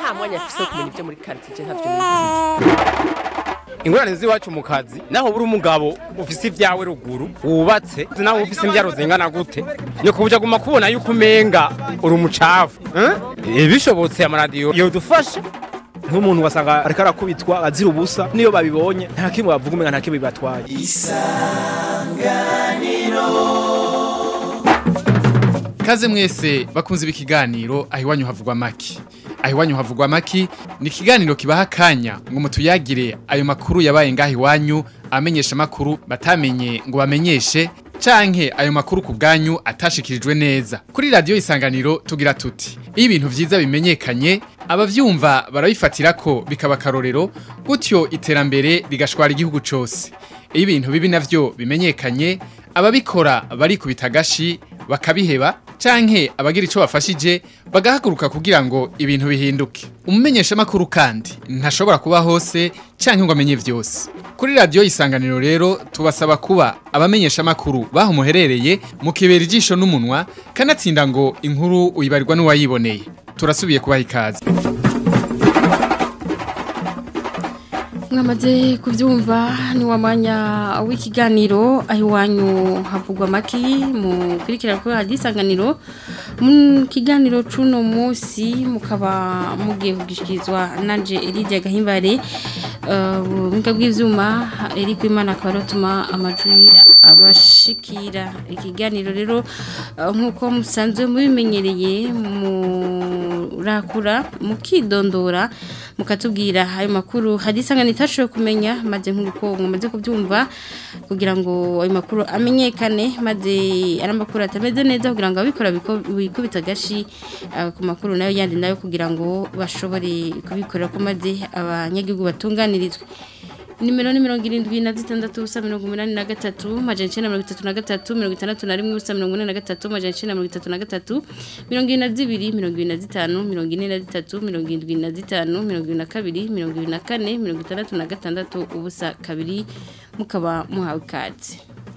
nta mwanya afise wo kumenya ibyo muri quartier ntavyo nizi ingorane z'iwacu mu kazi naho buri umugabo ufise ibyawe ruguru wubatse naho ufise imbyaro zingana gute ni kubuja guma kubona yuko umenga uri umucafu eh? Eh, bishobotse amaradiyo yodufasha nk'umuntu wasanga ariko arakubitwa azira ubusa niyo babibonye nta kimwe bavuga umenga nta kimwe bibatwaye Kaze mwese bakunze ibi kiganiro aho iwanyu havugwa maki. Aho iwanyu havugwa maki ni ikiganiro kibaha akanya ngo mutuyagire ayo makuru yabaye ngaho iwanyu amenyesha makuru batamenye ngo bamenyeshe canke ayo makuru ku bwanyu atashikirijwe neza. Kuri radio isanganiro tugira tuti. Iyo ibintu vyiza bimenyekanye abavyumva barabifatira ko bikaba karorero gutyo iterambere rigashwara igihugu cose. Iyo ibintu bibi navyo bimenyekanye ababikora barikubita agashi bakabiheba canke abagira ico bafashije bagahaguruka kugira ngo ibintu bihinduke umumenyesha makuru kandi ntashobora kuba hose canke ngo amenye vyose kuri radio isanganiro rero tubasaba kuba abamenyesha makuru baho muherereye mukibera ijisho n'umunwa kanatsinda ngo inkuru uyibarirwa n'uwayiboneye turasubiye kubaha ikaze mwamaze kubyumva ni wa mwanya w'ikiganiro aho iwanyu havugwa amaki mu kurikira kuri radiyo isanganiro mu kiganiro c'uno munsi mukaba mugiye kugishikirizwa nanje Lydia Gahimbare ubumuga bw'ivyuma eri kwimana akaba arotuma amajwi abashikira ikiganiro rero eh, nk'uko musanzwe mubimenyereye murakura mukidondora mukatubwira ayo makuru hari isangano itashoboye kumenya maze nk'uko mumaze kubyumva kugira ngo ayo makuru amenyekane maze ari amakuru atameze neza kugira ngo ababikora biko- bikubita agashi eh, ku makuru nayo yandi nayo kugira ngo bashobore kubikorera ko maze abanyagihugu batunganirizwe nimero ni mirongo irindwi na zitandatu ubusa mirongo umunani na gatatu majana icyenda mirongo itatu na gatatu mirongo itandatu na rimwe ubusa mirongo ine na gatatu majana icyenda mirongo itatu na gatatu mirongo ine na zibiri mirongo ine na zitanu mirongo ine na zitatu mirongo irindwi na zitanu mirongo irindwi na kabiri mirongo irindwi na kane mirongo itandatu na gatandatu ubusa kabiri mukaba muhawe ikaze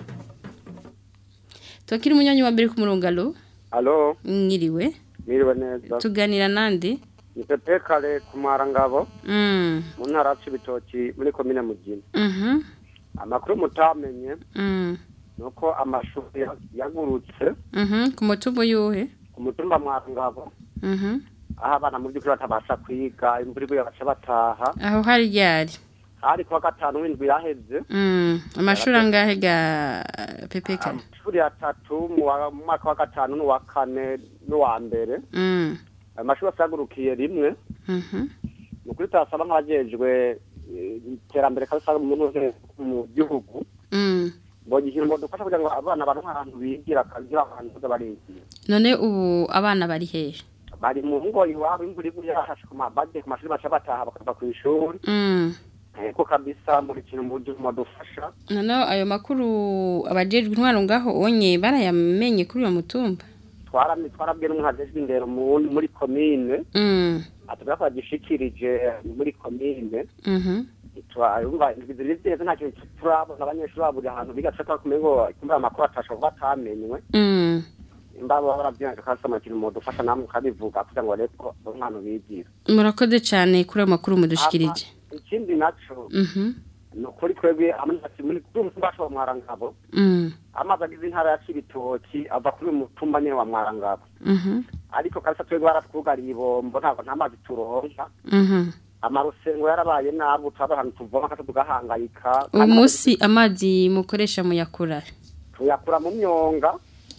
twakira umunyanya wa mbere ku murongo alo Alo, mwiriwe miriwe neza. tuganira nande Ni Pepe Kale ku Marangabo mm mu ntara ya Cibitoki muri komine Mugina. mhm Amakuru mutamenye mm nuko amashuri ya- yagurutse mhm ku mutumbo yuhe ku mutumba Marangabo mhm aho abana mu by'ukuri batabasha kwiga imvura iguye baca bataha aho hari ryari hari kuwa gatanu w'indwi yaheze Mm, amashuri angahe ga pepeka amashuri atatu mu wa- mu mwaka wa gatanu n'uwa kane n'uwa mbere mm ayo mashuri yose yagurukiye rimwe mhm ni ukuri turasaba nk'abajejwe eh, iterambere kabisa mu ntuze mu gihugu mm mbonye ikintu bodufasha kugira ngo abana baronke ahantu bigira akagira ahantu baza barigira none ubu abana bari hehe bari mu ngo iwabo imvura iguye yahashe ku mabade ku mashuri baca bataha bakava ku ishuri mm ko kabisa muri kintu mu buryo modufasha none ayo makuru abajejwe intwaro ngaho onye barayamenye kuri uyo mutumba twarami twarabwiye n'umuntu ajejwe indero mu- muri komine mm atubwira ko bagishikirije muri komine mhm turumva ziri zeze nta kintu turabona abanyeshuri baburi ahantu biga tushaka kumenya ngo kumva amakuru atashobora kuba atamenywe mm imbabo barabyanga kasama kintu modufasha namwe ukabivuga kugira ngo barebe ko umwana bigira murakoze cyane kuri ayo makuru mudushikirije ikindi naco mhm ni ukuri twebwe amazi muri kuri uyu mutumba wacu wa mwarangabo mm amazi agize intara ya cibitoki ava kuri uyu mutumba nyene wa mwarangabo mhm ariko kabisa twebwe baratwugariye ibombo ntabwo nta mazi turonka mhm amarusengo yarabaye nabi turaba ahantu tuvoma kata tugahangayika uyu munsi amazi mukoresha muyakura tuyakura mu myonga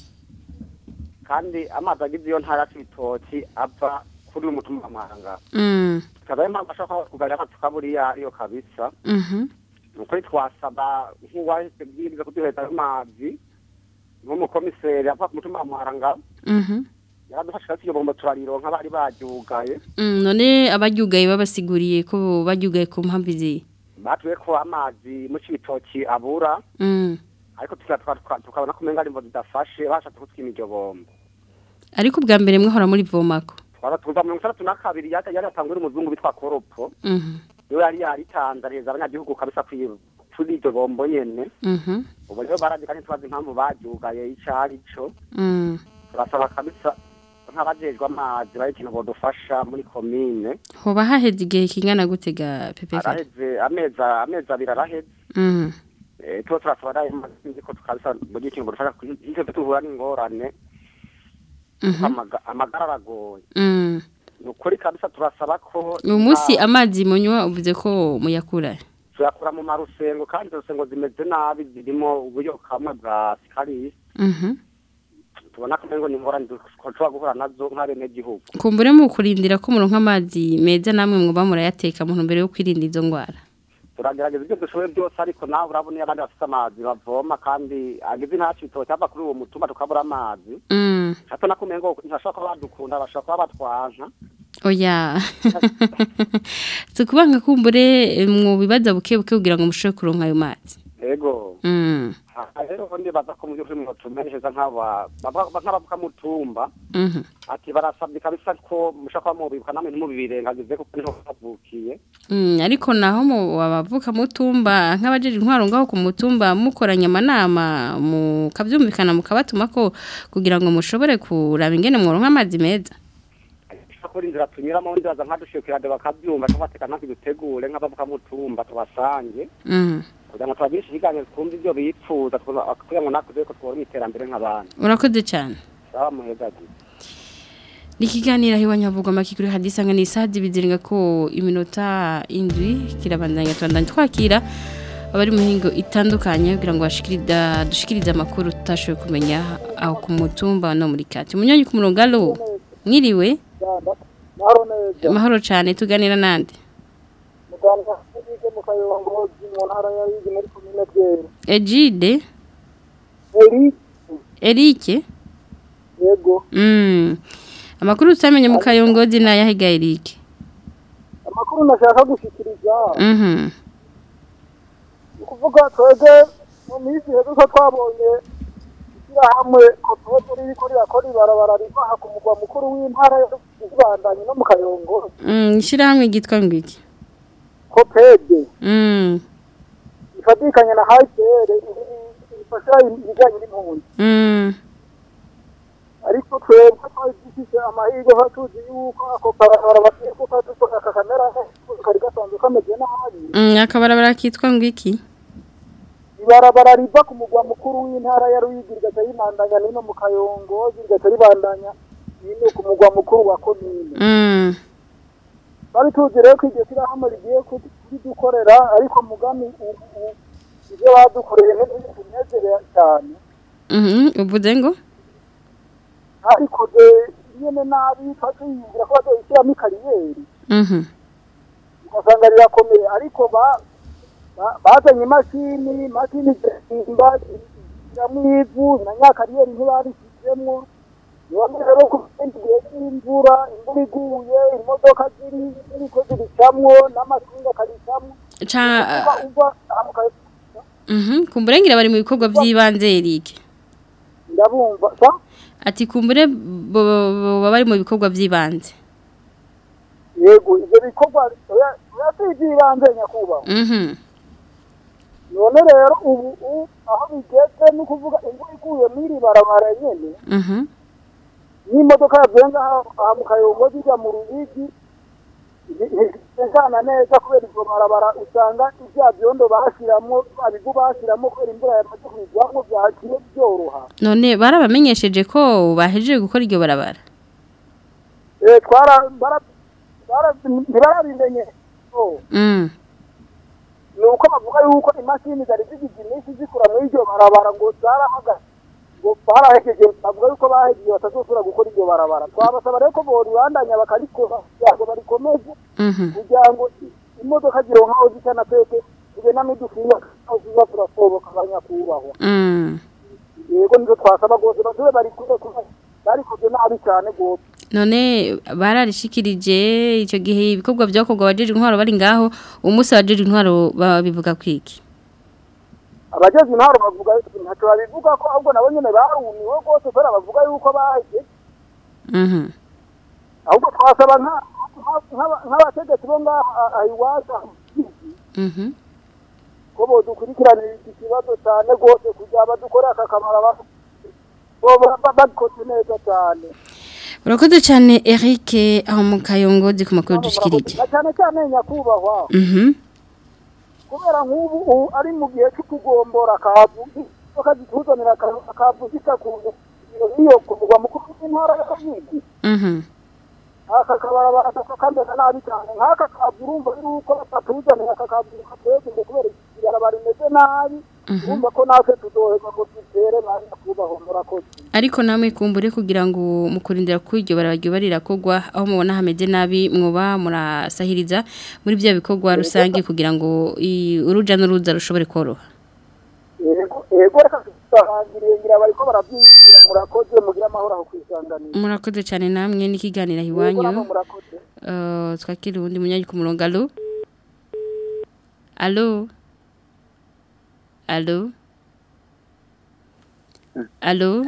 kandi amazi agize iyo ntara ya cibitoki ava kuri uyu mutumba wa mwarangabo mm tukaba ariyo mpamvu ashobora kuba kugarira amazi tukaburiya ariyo kabisa mhm nukuri twasaba nk'uwahise bwiriza kuduheza ayo mazi nk'umukomiseri ava ku mutumba wa mwarangabo mhm yaradufasha kasi iyo bombo turarironka bari baryugaye Mm, none abaryugaye babasiguriye ko baryugaye ku mpamvu izihe batuye ko amazi mu cibitoki abura Mm. ariko tuka- tuka- tuka- tukabona ko umenga imvo zidafashe bashatse kutwima iryo bombo ariko ubwa mbere mwahora muri vomako twara tuza mirongo itandatu na kabiri yari yari yatangwe n'umuzungu bitwa koropo mhm niwe yari yaritanze areza abanyagihugu kabisa kwi- kuri iryo bombo nyene mhm ubu rero barandika ntitubazi impamvu baryugaye ico ari co mm turasaba kabisa nk'abajejwe amazi bari ikintu bodufasha muri komine hoba haheze igihe kingana gute ga pepe kare araheze amezi amezi abiri araheze Mhm. Eh, tuba turasaba nayo mazi ko tukabisa muri ikintu bodufasha ivyo duhura n'ingorane Mhm. Amaga- amagara aragoye Mm. ni ukuri kabisa turasaba ko uyu munsi amazi munywa uvuze ko muyakura tuyakura mu marusengo kandi izo rusengo zimeze nabi zirimo uburyo kamwe bwa sikarisi Mhm. tubona ko ngo ni ingorane dushobora guhura nazo nk'abenegihugu kumbure mu kurindira ko muronka amazi meza namwe mwuba murayateka mu ntumbero yo kwirinda izo ndwara turagerageza ibyo dushoboye byose ariko nawe urabona iyo abandi bafite amazi bavoma kandi agize ntacu bitoki ava kuri uwo mutumba tukabura amazi Mm. hato nakumenya ngo ntibashobora kuba badukunda bashobora kuba batwanka oya tukubanga kumbure eh, mu bibaza buke buke kugira ngo mushobore kuronka ayo mazi ego Mm. aha rero ubundi baza ko mu by'ukuri mwotumenyeshereza nk'aba baba- nk'abavuka mutumba Mhm. ati barasabye kabisa ko mushobora kuba mubibuka namwe ntimubibirengagize kuko niho bavukiye Mm, ariko naho mu abavuka mutumba nk'abajeje intwaro ngaho ku mutumba mukoranye amanama mukavyumvikana mukabatuma ko kugira ngo mushobore kuraba ingene mworonka amazi meza kuri inzira tunyuramo undi baza nkadushikirade bakabyumva tubateka natwe dutegure nk'abavuka mutumba tubasange Mm. kugira ngo tubagirishe ikiganiro twumve ibyo bipfuza tuba- kugira ngo natwe ko twabona iterambere nk'abandi urakoze cyane saba muhezaji Nikiganira hiwa nyavugwa makikuri hadisanga ni saa zibiziringa ko iminota indwi kirabandanya twandanya twakira abari mu mihingo itandukanye kugira ngo bashikirida dushikirize amakuru tutashoboye kumenya aho ku mutumba no muri kati munyonyi ku murongo alo mwiriwe mahoro neza amahoro cyane tuganira nande muganga yize mu kayongozi mu ntara ya Yigi muri komine Bwera Ejide eri Erike yego mm. amakuru tutamenye mu kayongozi na yahiga Erike amakuru nashaka gushikiriza mhm ni ukuvuga twebwe mu minsi heza ko twabonye ishyirahamwe kotozo ririko rirakora ibarabara riva aha ku mugwa mukuru w'intara y'ibandanye no mu kayongozi mm ishirahamwe gitwa ngwiki kopede mm ifatikanye na HCR ifasha ibijyanye n'impunzi mm ariko twebwe twari dufise amahirwe aho tuzi yuko ako barabara bagiye kuko dukora aka kamera kari gasanzwe kameze nabi mm akabarabara kitwa ngwiki ibarabara riva ku mugwa mukuru w'intara ya Ruyigi rigaca ribandanya nino mu Kayongozi rigaca ribandanya nino ku mugwa mukuru wa komine mm bari tuzi rero ko iryo shyirahamwe rigiye kudukorera ariko mugani ubu ibyo badukoreye ntibinezerera cyane mhm uvuze ngo ariko nyene nabi twatuyumvira ko bazoyishyiramo ikariyeri mhm ugasanga rirakomeye ariko ba- ba- bazanye imashini imashini zimba zishyiramo ivu na nyakariyeri ntibarishyizemwo none rero ku kindi gihe cy'imvura imvura iguye imodoka ziri ziriko ziricamwo n'amasinga akaricamwo ca uva uva aha mu Kayo- mhm kumburengira bari mu bikorwa by'ibanze Eric ndabumva sa ati kumbure bo- bo- baba bari mu bikorwa by'ibanze yego ivyo bikorwa oya- oya si ivy'ibanze nyakubahwa mhm none rero ubu u- aho bigeze ni ukuvuga imvura iguye mw'iri barabara nyene mhm n'imodoka yagenga aha mu kayongo zijya mu rubigi ntizana neza kubera iryo barabara usanga ibya byondo bashiramwo abigu bashiramwo kubera imvura yamaze kwigwamwo byakiye byoroha none barabamenyesheje ko bahejeje gukora iryo barabara Eh, twara bara- bara- ntibarabimenye Oh, mm ni uko bavuga yuko imashini zari zigize iminsi zikura muri iryo barabara ngo zarahagaze ngo barahejeje bavuga yuko bahejeje batazosubira gukora iryo barabara twabasaba rero ko boribandanya bakarikora kugira ngo barikomeze mhm kugira ngo imodoka zironka aho zica na twese tugenda n'udufinga aho ziza turasohoka abanyakubahwa mm yego nizo twasaba rwose basube barikure kuba barikoze nabi cyane rwose none bararishikirije icyo gihe ibikorwa byakorwa abajeje intwaro bari ngaho umunsi abajeje intwaro babivuga kwiki abageze intwaro bavuga ntacyo babivuga ko ahubwo nabo nyine barumiwe rwose kubera bavuga yuko baheze mhm ahubwo twasaba nka- nka- nk'aba- nk'abategetsi bo ngaha aha iwacu mhm ko bodukurikiranira iki kibazo cyane rwose kugira badukore aka kamaro ba- bo ba- ba- babikoze neza cyane urakoze cyane Eric aho mu kayongozi ku makuru dushikirije na cyane cyane nyakubahwa mhm kubera nk'ubu u- ari mu gihe cyo kugombora akavu bakazituzanira aka- akavu zitakuye iyo kuvugwa mukuru w'intara ya Kayigi mhm aka kabarabara kaka kameze nabi cyane nk'aka kavu urumva yuko batatuzanira aka kavu katweze ngo kubera ibarabara rimeze nabi urumva ko natwe tuzoherwa ngo dutere ba nyakubahwa murakoze ariko namwe kumbure kugira ngo mukurindira ko iryo barabyo bariragogwa aho mubona hameze nabi mwoba murasahiriza muri bya bikorwa rusange kugira ngo i- uruja n'uruza rushobore koroha yego yego reka tutahangiriye ngira bariko barabyiyumvira murakoze mugira amahoro aho kwisanganira murakoze cyane namwe n'ikiganiro yego namwe iwanyu murakoze Uh, twakira ubundi munyanyi ku murongo alo alo alo alo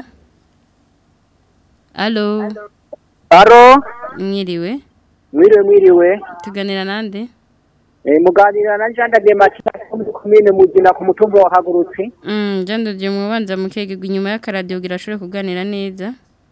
alo Aro, mwiriwe mwiriwe mwiriwe. tuganira nande Eh muganira na Janda de Matita muri komine Mugina ku mutumba wa Hagurutsi. mm jando je mubanza mukegegwa inyuma y'akaradio girashobora kuganira neza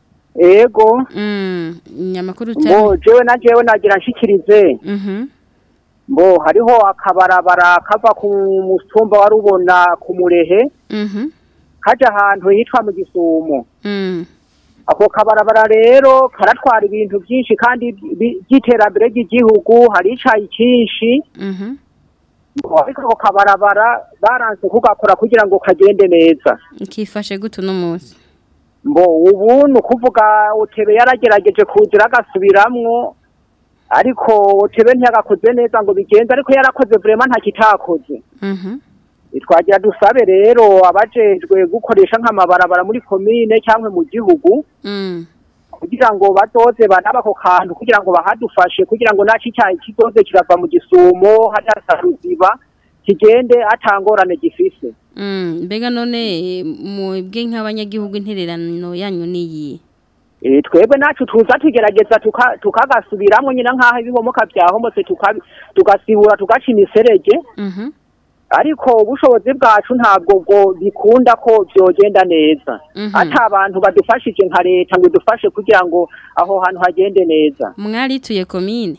Ego, mm nyamakuru mbo cyane jewe na jewe nagira nshikirize. mhm Mbo hariho akabarabara kava ku mutumba wa Rubona ku Murehe mhm kaja ahantu hitwa mu Gisumo. mm Ako kabarabara rero karatwara ibintu byinshi kandi bi- by'iterambere ry'igihugu hari icayi cyinshi. mhm Mbo ariko ako kabarabara baranse kugakora kugira ngo kagende neza. kifashe gutu no munsi mbo ubu ni ukuvuga utebe yaragerageje kuzira agasubiramwo ariko utebe ntiyagakoze neza ngo bigenze ariko yarakoze vrema nta kitakoze mhm twagira dusabe rero abajejwe gukoresha nk'amabarabara muri komine cyangwa mu gihugu mm kugira ngo bazoze banaba ako kantu kugira ngo bahadufashe kugira ngo naco icyayi kizoze kirava mu gisumo hariya ruziba kigende atangorane gifise Mm, mbega none mwebwe nk'abanyagihugu intererano yanyu niyi Eh, twebwe nacu tuza tugerageza tuka- tukagasubiramwo nyina nk'aho ibihomoka vyahomotse tuka- tugasibura tugaca imiserege Mhm. ariko ubushobozi bwacu ntabwo bwo bikunda ko vyogenda neza Mhm. ata abantu badufashije nka leta ngo idufashe kugira ngo aho hantu hagende neza Mwarituye komine.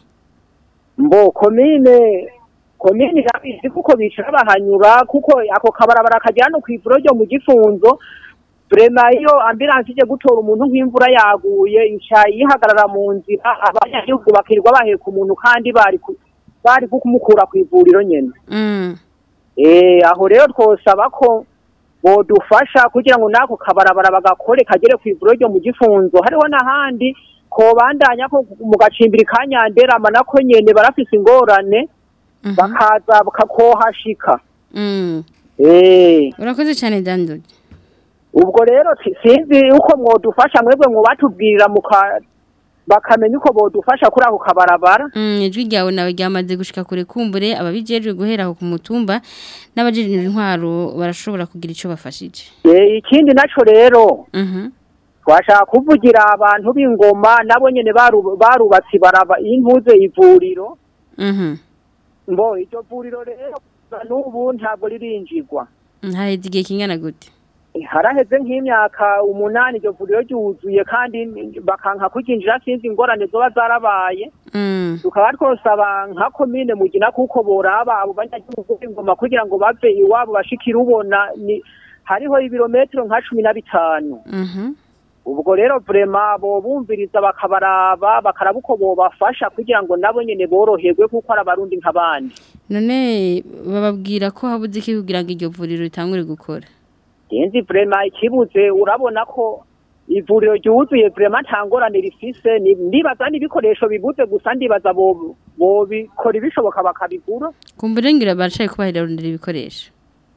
mbo komine komine irabizi kuko bicara bahanyura kuko ako kabarabara kagera no kw'ivuro ryo mu gifunzo vrema iyo ambulance ije gutora umuntu nk'imvura yaguye ica yihagarara mu nzira abanyagihugu bakirirwa baheka umuntu kandi bari ku- bari kumukura kw'ivuriro nyene Mm. eh aho rero twosaba ko bodufasha kugira ngo nako kabarabara bagakore kagere kw'ivuriro ryo mu gifunzo hariho n'ahandi kobandanya ko mu gacimbiri ka nyanderama nako nyene barafise ingorane bakaza bakakohashika Mm. eh Urakoze cyane Dandodi. ubwo rero si- sinzi uko mwodufasha mwebwe mwobatubwirira muka bakamenya uko bodufasha kuri ako kabarabara Mm, ijwi ryawe nawe ryamaze gushika kure kumbure ababijejwe guhera aho ku mutumba n'abajejwe intwaro barashobora kugira ico bafashije. Eh, ikindi naco rero Mhm. twashaka kuvugira abantu b'ingoma nabo nyene baru- barubatse baraba intuze ivuriro Mhm. mbo iryo vuriro rero kuva n'ubu ntabwo ririnjirwa Haheze igihe kingana gute? haraheze nk'imyaka umunani iryo vuriro ryuzuye kandi bakanka kuryinjira sinzi ingorane zoba zarabaye Mm. tukaba twosaba nka komine mugina kuko boraba abo banyagihugu b'ingoma kugira ngo bave iwabo bashikire ubona ni hariho ibirometero nka cumi na bitanu Mhm. ubwo rero vrema bobumviriza bakabaraba bakaraba uko bobafasha kugira ngo nabo nyene boroherwe kuko ari abarundi nk'abandi None bababwira ko habuze iki kugira ngo iryo vuriro ritangure gukora. genzi vrema ikibuze urabona ko ivuriro ryuzuye vrema nta ngorane rifise ni- ndibaza n'ibikoresho bibuze gusa ndibaza bo- bobikora ibishoboka bakabigura Kumbure ngira baracaye kubahira rondera ibikoresho.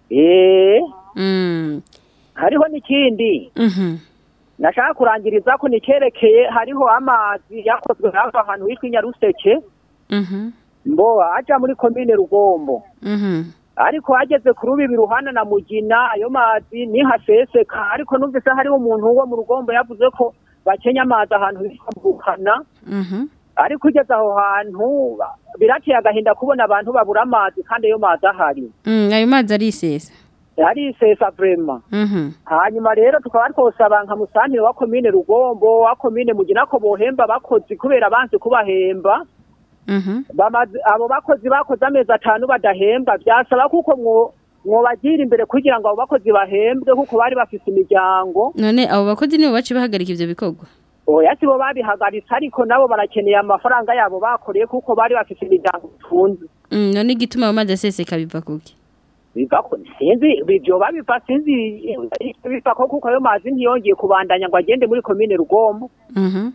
eh Mm. hariho n'ikindi Mhm. nashaka kurangiriza ko nikerekeye hariho amazi yakozwe hafi ahantu hitwa inyaruseke Mhm. mbo aja muri komine rugombo Mhm. ariko ageze ku rubibi ruhana na mugina ayo mazi nihaseseka ariko numvise hariho umuntu wo mu rugombo yavuze ko bakenya amazi ahantu hitwa mugukana Mhm. ariko ugeze aho hantu birateye agahinda kubona abantu babura amazi kandi ayo mazi ahari Mm, ayo mazi arisesa. harisesa vrema Mhm. hanyuma rero tukaba twosaba nka musantire wa komine rugombo wa komine mugina ko bohemba abakozi kubera banse kubahemba Mhm. bamaze abo bakozi bakoze amezi atanu badahembwa byasaba kuko mwo mwobagira imbere kugira ngo abo bakozi bahembwe kuko bari bafise imiryango None abo bakozi nibo baci bahagarika ivyo bikorwa. oya sibo babihagaritse ariko nabo barakeneye amafaranga yabo bakoreye kuko bari bafise imiryango itunze Mm, none igituma amazi aseseka biva kuki? biva ko sinzi ibyo babiva sinzi biva ko kuko ayo mazi ntiyongeye kubandanya ngo agende muri komine rugombo Mhm.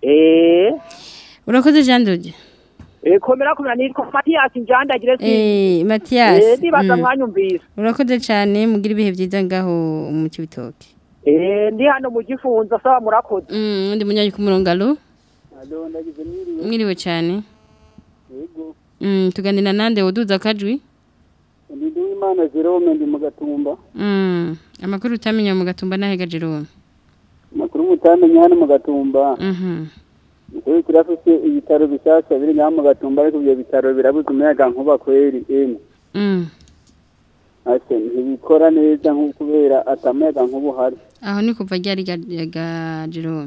eh Urakoze Jean Dodi. eh komera komera nitwa Mathias Njandagire si Eh Mathias. eh nibaza mm. mwanyumvise Urakoze cyane mugira ibihe byiza ngaho mu kibitoke. eh ndi hano mu gifunzo saba murakoze Mm, ndi munyanyi ku murongo alo. alo ndagize mwiriwe Mwiriwe cyane. yego Mm, tuganira nande woduza kajwi. ndi Duwimana Jerome ndi mu gatumba Mm, amakuru utamenya mu gatumba nahega Jerome. amakuru mutamenya hano mu gatumba Mhm. Ukuri turafise ibitaro bishasha biri ngaha mu gatumba ariko ibyo bitaro birabuze umuyaga nkuba kweri emwe Mm. ase ntibikora neza nko kubera atamuyaga nkuba uhari Aho ni kuva ryari ga ga Jerome.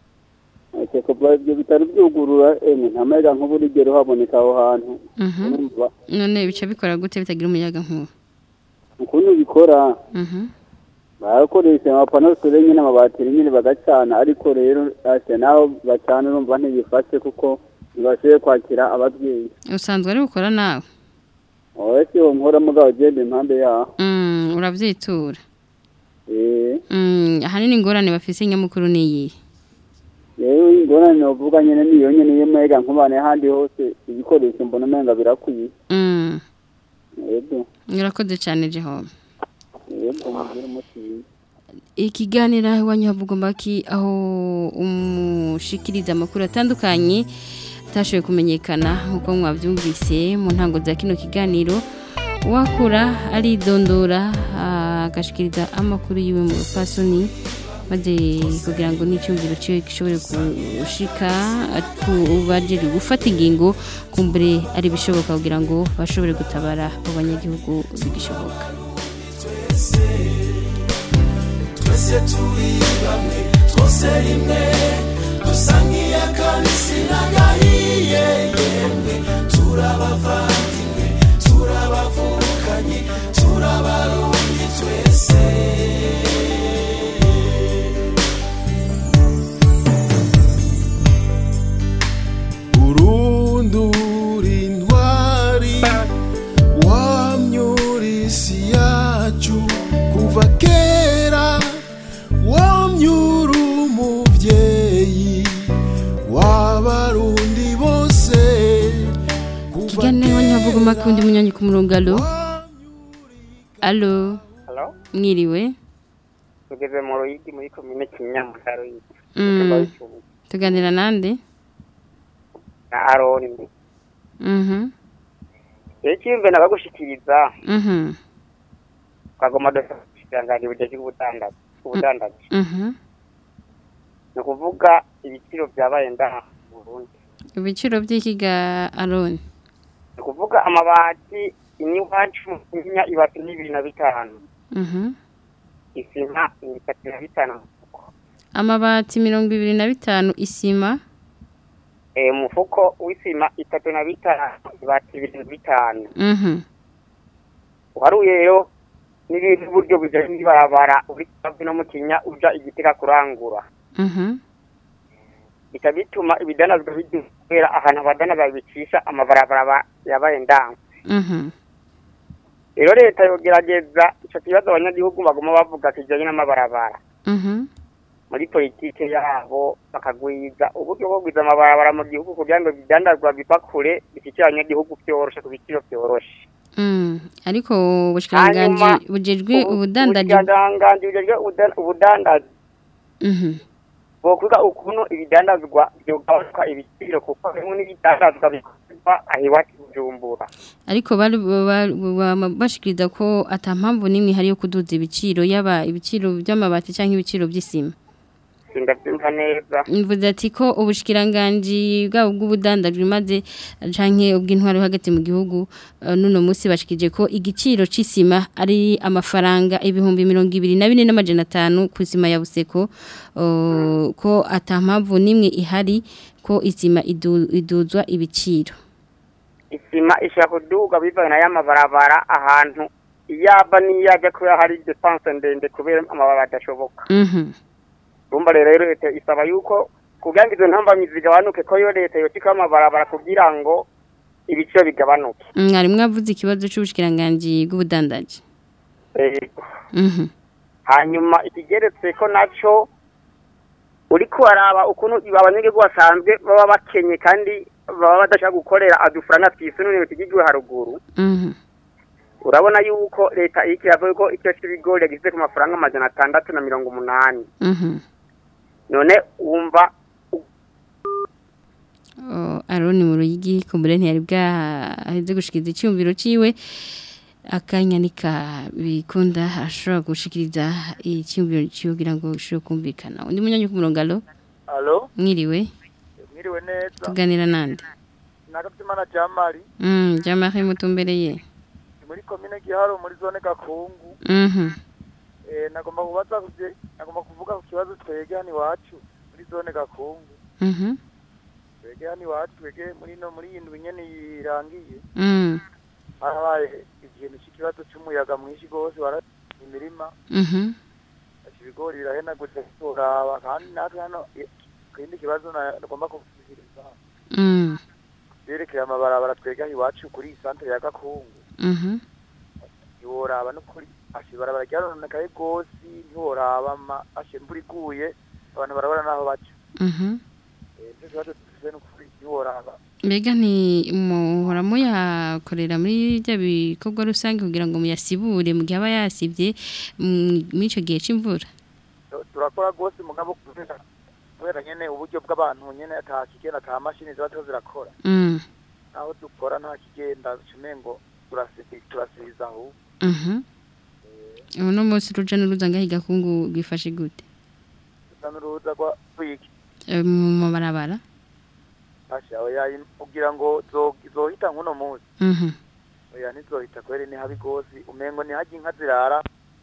ase kuva ibyo bitaro byugurura emwe nta muyaga nkuba urigera uhaboneka aho hantu Mhm. urumva None bica bikora gute bitagira umuyaga nkuba? ukuntu bikora Mhm. barakoresha amapano sore nyine amabateri nyine bagacana ariko rero ase naho bacana urumva ntibifashe kuko ntibashoboye kwakira ababyeyi Usanzwe ari gukora nawe. oya si uwo nkora mugabo ugenda impande yaho Mm, uravyitura. eh Mm, ahanini ingorane bafise nyamukuru niyi. rero ingorane novuga nyene niyo nyene y'umuyaga nkubane ahandi hose ibikoresho mbona umenga birakwiye Mm. yego Urakoze cyane Jehova. yego mugire umuti mwiza. ikiganiro aho iwanyu havugwa mbaki aho umushikiriza amakuru atandukanye atashoboye kumenyekana nk'uko mwabyumvise mu ntango za kino kiganiro uwakura aridondora agashikiriza amakuru yiwe mu rupfasoni maze kugira ngo n'icyumviro cyiwe gishobore gushika bajere gufata ingingo kumbure ari bishoboka kugira ngo bashobore gutabara mu banyagihugu bigishoboka twese turi bamwe twose rimwe dusa nk'iy'akabisi n'agahiye yemwe turabavandimwe turabavukanye turabarundi twese urundura intwari wamyura isi yacu kuva kera wamyura umuvyeyi w'abarundi bose ikiganiro iwanyu havugwa mbaki undi munyanyi ku murongo alo alo Halo, mwiriwe tugeze mu Ruyigi muri komine Kinyamuka Ruyigi. Mm. tuganira nande Na Aroni. mhm Rero kimbe nabagushikiriza mhm kagoma dosangani bujeje ubudandaji. Ubudandaji. mhm Ni kuvuga ibiciro byabaye ndaha mu Burundi. ibiciro by'ikiga aroni Ni kuvuga amabati inywacu mu Kinya ibati n'ibiri na bitanu. mhm Isima ibitatu na bitanu. amabati mirongo ibiri na bitanu isima Eh mufuko w'isima itatu na bitanu ibati ibiri na bitanu. mhm uharuye rero n'ibintu buryo bijanye n'ibarabara uri hafi no mu kinya uja igitega kurangura mhm bica bituma ibidanazwa bidubera ahantu abadana babicisha amabarabara ba- yabaye ndango mhm rero leta yogerageza ico kibazo abanyagihugu baguma bavuga kijanye n'amabarabara mhm muri politike yabo bakagwiza uburyo bwo kugwiza amabarabara mu gihugu kugira ngo ibidandazwa biva kure bishikire abanyagihugu vyoroshe ku biciro vyoroshe Mm, ariko ubushikiranganje bujejwe ubudandaji ubudandaji bujejwe ubudan- ubudandaji mhm bokwiga ukuntu ibidandazwa byogabanuka ibiciro kuko bimwe n'ibidandazwa bikorwa aho iwacu i bujumbura ariko bari ba- ba- bashikiriza ko ata mpamvu n'imwe hari yo kuduza ibiciro yaba ibiciro by'amabati cyangwa ibiciro by'isima sindabyumva neza mvuze ati ko ubushikiranganje bwabo bw'ubudandaji maze canke ubw'intwaro hagati mu gihugu eh, nuno munsi bashikije ko igiciro c'isima ari amafaranga ibihumbi mirongo ibiri na bine n'amajana atanu ku isima ya Buseko eh, ko atampamvu nimwe ihari ko isima idu- iduzwa ibiciro isima ishaka kuduga bivanye na y'amabarabara ahantu iyaba niyajya kuba hari depanse ndende kubera amabarabara adashoboka Mhm urumva rero rero leta isaba yuko kugira ngo izo ntambamyi zigabanuke ko yo leta yotika amabarabara kugira ngo ibiciro bigabanuke mwari mwavuze ikibazo c'ubushikiranganje bw'ubudandaji Yego. Mhm hanyuma ikigeretse ko naco uriko araba ukuntu abanyagihugu basanzwe baba bakenye kandi baba badashaka gukorera adufurana twisununire tugigiwe haruguru Mhm urabona yuko leta iriko iravuga ko icyo c'ibigori yagize ku mafaranga amajana atandatu na mirongo umunani Mhm none wumva Oh, Aroni mu ruyigi kumbure ntiyari bwaheze gushikiriza icyumviro ciwe akanyanika bikunda ashobora gushikiriza icyumviro ciwe kugira ngo ushobore kumvikana undi munyanyi ku murongo alo Alo, mwiriwe mwiriwe neza. tuganira nande Nagatimana Jamali, mm jamari mutumbereye ni muri komine Giharo muri zone Gakungu. mhm Eh nagomba kubaza kuje, nagomba kuvuga ku kibazo twege hano iwacu muri zone Gakungu. mhm Twege hano iwacu twege muri no muri indwi nyene yirangiye. mm Harabaye ikintu cy'ikibazo cy'umuyaga mwinshi gose wara imirima. mhm Ati ibigori birahenagutse turaba kandi natwe hano i- ikindi kibazo na- nagomba kuvugiriza. mm Yerekeye amabarabara twege hano iwacu kuri iyi santere ya Gakungu. mhm ntiworaba no kuri ashe barabara ryarononekaye rwose ntiworaba ma ashe imvura iguye abantu barabara n'aho baca mhm Eh, nicyo kibazo dufise no kuri ntiworaba mbega nti muhora muyakorera muri bya bikorwa rusange kugira ngo muyasibure mu gihe aba yasibye mm, muri icyo gihe c'imvura Tu- turakora rwose mugabo kubera kubera nyene uburyo bw'abantu nyene ata kigenda ata mashini ziba ziriho zirakora mm naho dukora nta kigenda cumengo turasibi turasibiza aho mhm uno munsi ruja n'uruza ngaho igakungu bwifashe gute dusa n'uruza rwa rwiki Eh, mu mabarabara ashe oya im- kugira ngo zo- zohita nk'uno munsi mhm oya ntizohita kubera ni habi rwose umengo ni harya inka zirara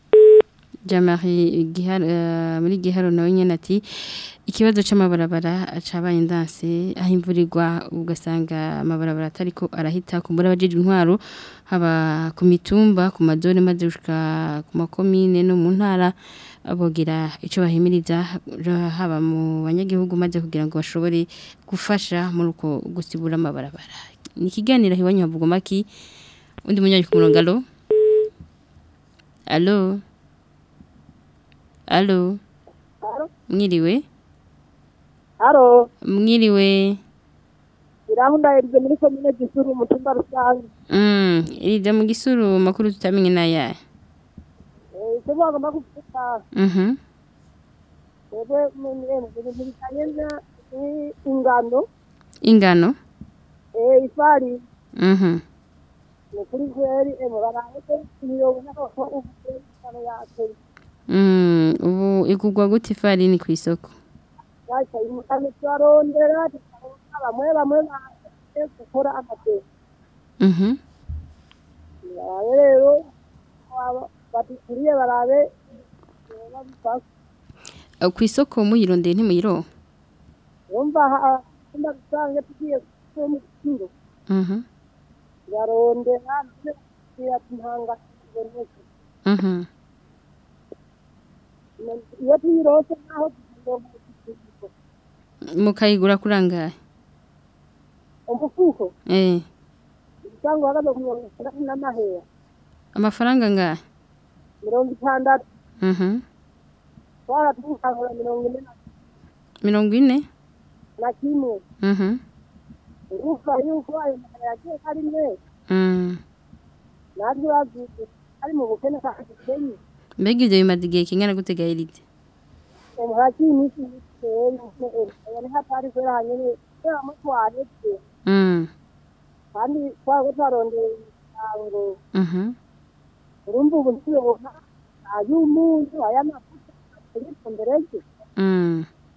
Jamari giharo eh, muri giharo nawe nyene ati ikibazo c'amabarabara cabaye ndanse aho imvura igwa ugasanga amabarabara atariko arahita kumbura abajeje intwaro haba ku mitumba ku mazone maze gushika ku makomine no mu ntara abogira ico bahimiriza ra- haba mu banyagihugu maze kugira ngo bashobore gufasha muri uko gusibura amabarabara ni ikiganiro hiwanyu havuga maki undi munyanyi ku murongo alo alo alo mwiriwe Haro, mwiriwe irahunda irize muri komine gisuru umutumba rusange. mm iriza mu gisuru makuru tutamenye naya Eh, icyo bagomba kuvuga, mhm twebwe mu bintu bijyanye na- n'ingano, ingano eh, ifari, mhm ni kuri kweri, eh, baraye ko imirongo n'abako uvuye ingano yateye. mm ubu igugwa gute ifarini ku isoko Baca imutane turarondera, tukarondera, bamwe bamwe baje gukora amateka. mhm Barabe rero, aba- badukuriye barabe, eh, babifashe. Uh, ku isoko muyirondeye ntimuyiro Urumva aha, umutumba rusange tugiye kuba mu giciro. mhm yarondera ngira ntanga iboneka mhm iyo tuyirose naho tugomba kugifuko mukayigura kurangaye umufuko eh cyangwa hagaze ku mirongo itandatu n'amahera amafaranga ngahe mirongo itandatu mhm twaratwukangura mirongo ine na- mirongo ine na kimwe mhm urumva yuko ayo mahera yagiye ari menshi mm natwe babyutse ari mu bukene kandi dukenye mbega ibyo bimaze igihe kingana gute gahirite umuhaki iminsi miteye oya ni hatari kubera hanyene kubera mutware twe mm kandi twaba twarondeye imiryango mhm urumva ubu ntiyobona ay'umunyu ay'amavuta ariko mbere ye mm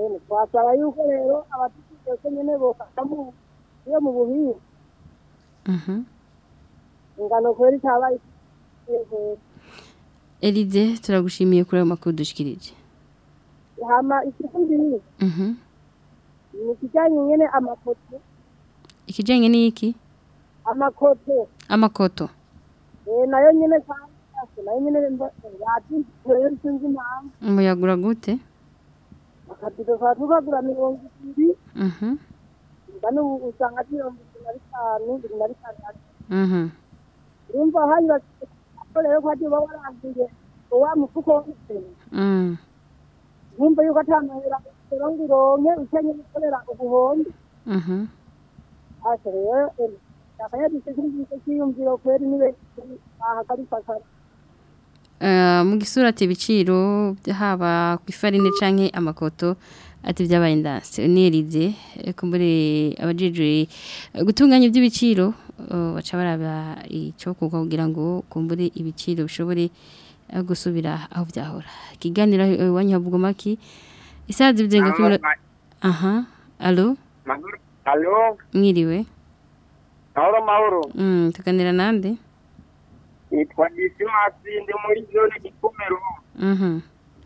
Ene, twasaba yuko rero abatutsi ko nyene bofata mu iyo mu buhinga Mhm. ingano kweri itabaye kweri Elize turagushimiye kuri ayo makuru dushikirije. hama ikindi Mhm. ni kijanye nyene amapoto Ikijanye n'iki? amakoto Amakoto. eh nayo nyene kandi nayo nyene yati rero sinzi impamvu Umuyagura gute? akabido ka tukagura mirongo ibiri Mhm. ngano usanga mirongo ibiri na bitanu ibiri na bitandatu Mhm. urumva hanyuma ko rero ko agiye warangiye wa mufuko w'ibitenge Mm. nkumva yuko atamahera rero ngo uronke ukenye gukorera ubuhombe Mhm. asa rero akayadise kuri icyo cyiyumviro kweri nibe ahagarifasha Eh, mu gisura ati ibiciro haba ku ifarine canke amakoto ati byabaye ndanse nirize kumbure abajejwe eh, gutunganya iby'ibiciro eh, baca baraba ico kuko kugira ngo kumbure ibiciro bishobore eh, gusubira aho byahora kiganira iwanyu habugomaki isaha zibyenga kuri aha allo Halo, mwiriwe mahoro mahoro. mm tuganira nande Nitwa Disimasi ndi muri zone Gikomero. mhm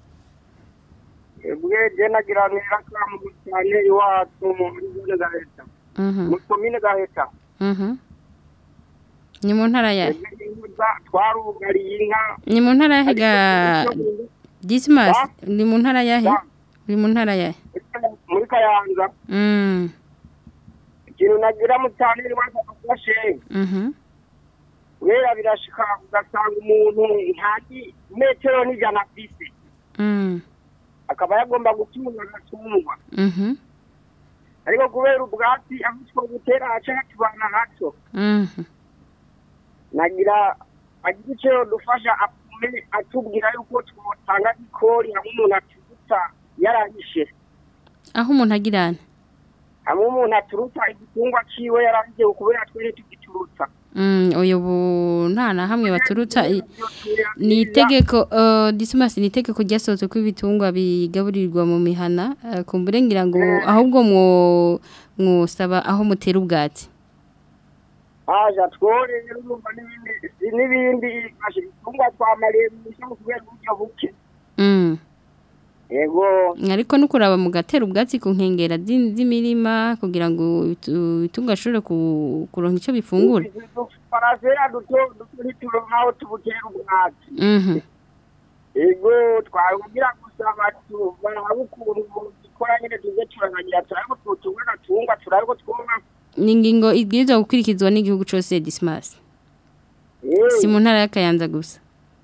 Ebwe je nagiranira kamu cyane iwacu muri zone Gaheta. mhm Muri komine Gaheta. mhm ni mu ntara ya Ebwe inkuza twarugariye inka. ni mu ntara yahe ga Dismas ni mu ntara yahe uri mu ntara yahe muri Kayanza. mm Ikintu nagira mu cyane iwacu afashe. mhm Wera birashika ugasanga umuntu ntazi metero n'ijana afise. mm Akaba yagomba gutunga agatungwa. mhm ariko kubera ubwatsi aho two gutera haca hatubana hato mhm nagira agira icyo dufasha atume atubwira yuko twotanga ikori hamwe umuntu aturuta yarahishe aho umuntu agirana hamwe umuntu aturuta igitungwa ciwe yarahishe kubera twere tugiturutsa mm oyo bu nta na hamwe baturutsa i- ni itegeko uh, Dismas ni itegeko ryasohotse ko ibitungwa bigaburirwa mu mihana uh, kumbure ngira ngo ahubwo mwo mwosaba aho mutera ubwatsi aja twore rero urumva n'ibindi n'ibindi ashe ibitungwa twamariye mu kubera uburyo buke mm yego ariko nukuraba mu gatera ubwatsi ku nkengera z'in- z'imirima kugira ngo ibitu- ibitungwa ashobore ku- kuronka icyo bifungura parasera duto duto ntituronka aho tubutera ubwatsi mhm ego twabwira gusaba tubaha ukuntu dukora nyine tuze turaganira turabe ko tutunga agatungwa turabe ko twonka ni ingingo ibwirizwa gukurikizwa n'igihugu cyose Dismas si mu ntara y'akayanza gusa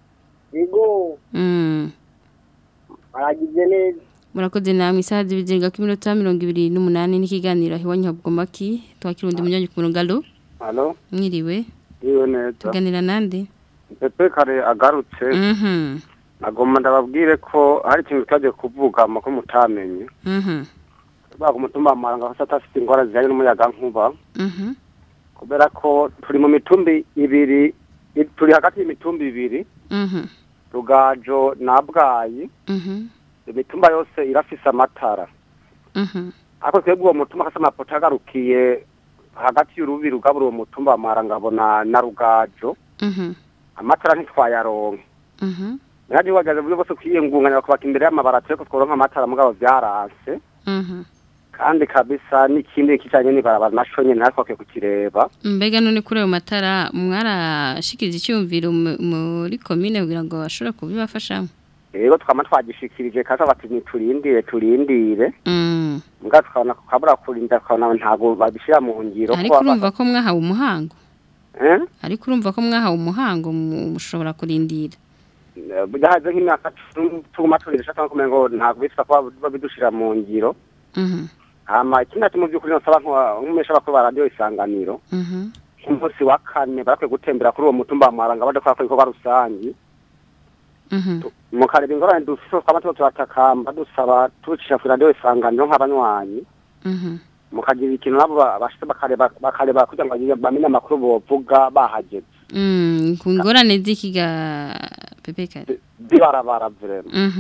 ego mm baragize neza murakoze namwe isaha zibizinga ku minota mirongo ibiri n'umunani n'ikiganiro iwanyu habugomaki twakira undi munyanyi ku murongo alo Halo, mwiriwe iyo neza. tuganira nande Pepe kare agarutse. mhm Nagomba ndababwire ko hari ikintu tutagiye kuvuga ko mutamenye. mhm Baga umutumba amaranga hasa atafite ingwara zijyanye n'umuyaga nkuba. mhm Kubera ko turi mu mitumbi ibiri, i- turi hagati y'imitumbi ibiri, mhm Rugajo na Bwayi. mhm Imitumba yose irafise amatara. mhm Ariko twebwe uwo mutumba kasa amapoto agarukiye hagati y'urubi rugabura uwo mutumba amaranga abona na Rugajo. mhm Amatara ntitwayaronke. mhm Nyaje wagaze buryo bwose kwiyengunganya bakubaka imbere y'amabara twe ko tworonka amatara mugabo byaranse mhm kandi kabisa n'ikindi kijanye n'ibarabara naco nyene natwe bakwiye kukireba mbega none kuri ayo matara mwarashikiriza icyumviro mu- muri komine kugira ngo bashobore kubibafashamo rero twama twagishikirije kaza bati niturindire turindire mm mbwa tukabona kabura kurinda tukabona ntago babishira mu ngiro ariko urumva ko mwahawe umuhango eh ariko urumva ko mwahawe umuhango mu- mushobora kurindira byahaze nk'imyaka tu- tuguma turindira cyangwa kumenya ngo ntago bisa kuba babidushira mu ngiro mhm hama ikindi ati mu by'ukuri nosaba nk'umesha bakuru ba radiyo isanganiro mhm umunsi wa kane barakwiye gutembera kuri uwo mutumba wa Maranga baje kwakora ibikorwa rusangi mhm mukareba ingorane dufise twaba tuba turatakamba dusaba tucisha kuri radiyo isanganiro nk'abanywanyi mhm mukagira ikintu nabo ba- bashitse bakareba bakareba kugira ngo bagire- bamenye amakuru bovuga bahageze mm ku ngorane z'ikiga pepe kare zibarabara vrema mhm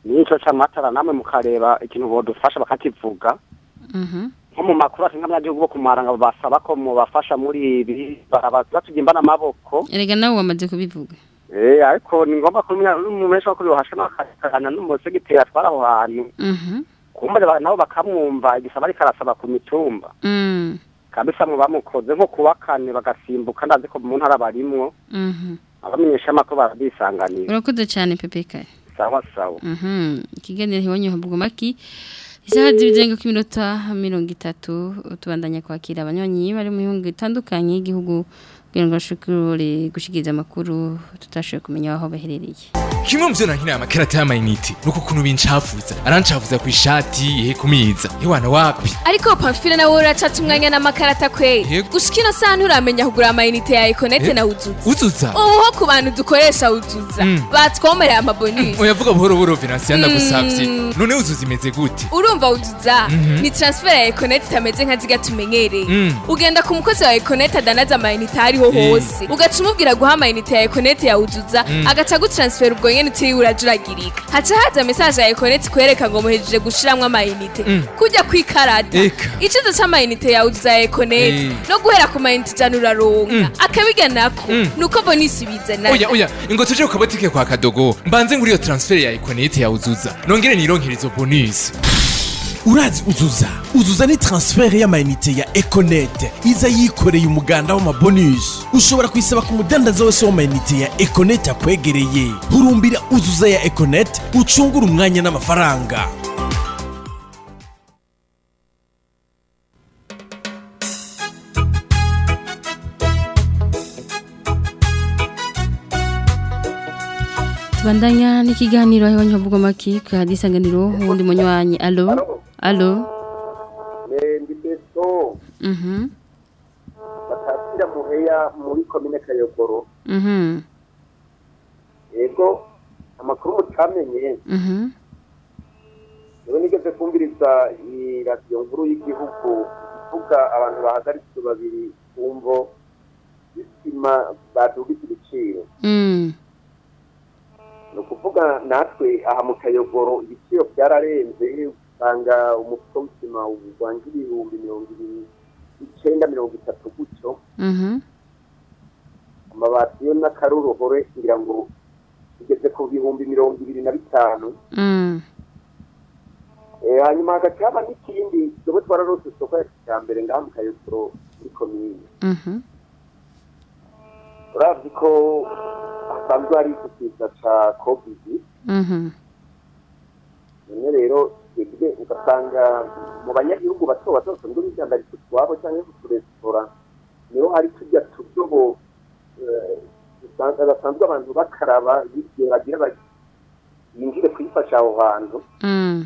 nico c'amatara namwe mukareba ikintu bodufasha bakakivuga Mhm. nko mu makuru ati nk'abanyagihugu bo kumaranga basaba ko mubafasha muri ibi batugimba n'amaboko erega nawe wamaze kubivuga eh ariko ni ngombwa kumenya n'umumeshi wa kuri hasha n'akana n'umusegiteri atwara aho hantu Mhm. kumbure ba- nabo bakamwumva igisaba ariko arasaba ku mitumba Mm. kabisa mu bamukoze nko kuwa kane bagasimbuka ndazi ko mu ntara barimwo Mhm. abamenyesha amakuru barabisanganira urakoze cyane pepeka sawa sawa Mhm. ikiganiro hiwanyu habwa maki isaha zibizenga ku minota mirongo itatu tubandanya kwakira abanywanyi bari mu bihugu bitandukanye y'igihugu kugira ngo bashobore gushikiriza amakuru tutashoboye kumenya aho baherereye kimwe mu byo nankina amakarata y'amayinite nuko ukuntu bincafuza arancafuza ku ishati ihe kumiza hewana wapi ariko pamfile nawe uracata umwanya n'amakarata kweri gushika ino saha nturamenya kugura amayinite ya ekonete Eh? na uzuza uzuza ubu ho ku bantu dukoresha uzuza Mm. batwomereye amabonisi oyavuga buhoro buhoro venansiyo ndagusavye Mm. none uzuza imeze gute urumva uzuza Mhm. ni transfer ya ekonete itameze nka ziga tumenyereye Mm. ugenda ku mukozi wa ekonete adanaza amayinite aho ariho Eh. hose ugaca umubwira guha amayinite ya ekonete ya uzuza Mm. agaca agutransfera ubwo nyene utiriwe urajuragirika haca haza mesaje ya ekonete ikwereka ngo muhejeje gushiramwo amayinite Mm. kujya kwikarata Eka. icizo c'amayinite ya uzuza ya ekonete Eh. no guhera ku mayinite ijana uraronka akabiga nako Mm. nuko bonisi bizana oya oya ingo tuje ku kabotike kwa kadogo mbanze nguri iyo transfer ya ekonete ya uzuza nongere nironkere izo bonus urazi uzuza uzuza ni transfert y'amayinite ya econet iza yikoreye umuganda w'amabonus ushobora kuyisaba ku mudandaza wese w'amayinite ya econet akwegereye hurumbira uzuza ya econet ucungure umwanya n'amafaranga tubandanya n'ikiganiro hiwanyu habwa maki ku hadisanganiro uwundi munywanyi alo alo ndi beso Mhm. batatira muheya muri komine kayogoro Mhm. yego amakuru mutamenye Mhm. niwe nigeze kumviriza iyi radiyo nkuru y'igihugu ivuga abantu bahagaritse babiri ku mvo z'isima badugise ibiciro Mm. ni ukuvuga natwe aha mu kayogoro ibiciro byararenze usanga umufuko w'isima wanga ibihumbi mirongo ibiri icyenda mirongo itatu gutyo Mhm. amabati yo n'akaruruhore ngira ngo igeze ku bihumbi mirongo ibiri na bitanu Mm. Eh, hanyuma hagati haba n'ikindi dobo twararose isoko ya kijambere ngaha mu kayogoro muri komine Mhm. urazi ko hasanzwe hari ikiza ca covid Mhm. none rero twebwe ugasanga mu banyagihugu bato bato basanzwe bidandaritse utwabo cyangwa uturesitora niho hari turya tudobo eh, usanga basanzwe abantu bakaraba igihe bagira bati binjire kwifasha aho hantu Mm.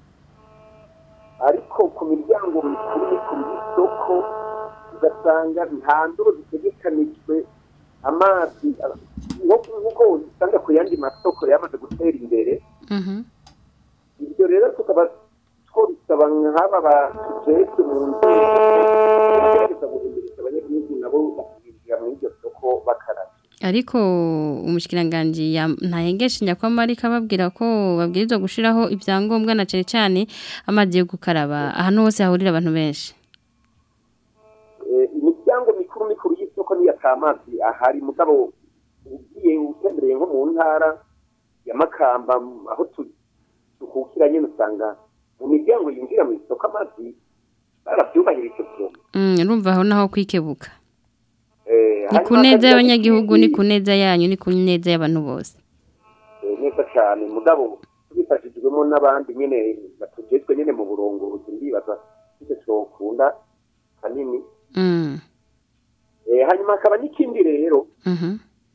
ariko ku miryango mikuru mikuru y'isoko ugasanga nta ndobo zitegekanijwe amazi nko- nk'uko usanga ku yandi masoko yamaze gutera imbere Mhm. ibyo rero tukaba twabisaba nk'aba batujejwe mu nzego bagerageza guhinduriza abanyagihugu nabo bakabinjira muri iryo soko bakaraba ariko umushikiranganji ya- ntahengeshe nyakwamari kababwira ko babwirizwa gushiraho ibyangombwa na cyane cyane amazi yo gukaraba ahantu hose hahurira abantu benshi Eh, imiryango mikuru mikuru y'isoko niyo atamazi ahari mugabo ugiye utembereye nko mu ntara ya makamba m- aho tu- dukukira nyine usanga mu miryango yinjira mu isoko amazi barabyubahirije byose Mm, urumva aho naho kwikebuka Eh, ni ku hanyuma neza hakagira y'abanyagihugu n'ikindi- ni ku neza yanyu ni ku neza y'abantu bose Eh, neza cyane mugabo tubifashijwemo n'abandi nyine batujejwe nyine mu burongozi ndibaza icyo cyokunda kanini Mm. Eh, hanyuma hakaba n'ikindi rero Mhm.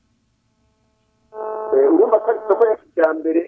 Eh, urumva ko ari isoko ya kijyambere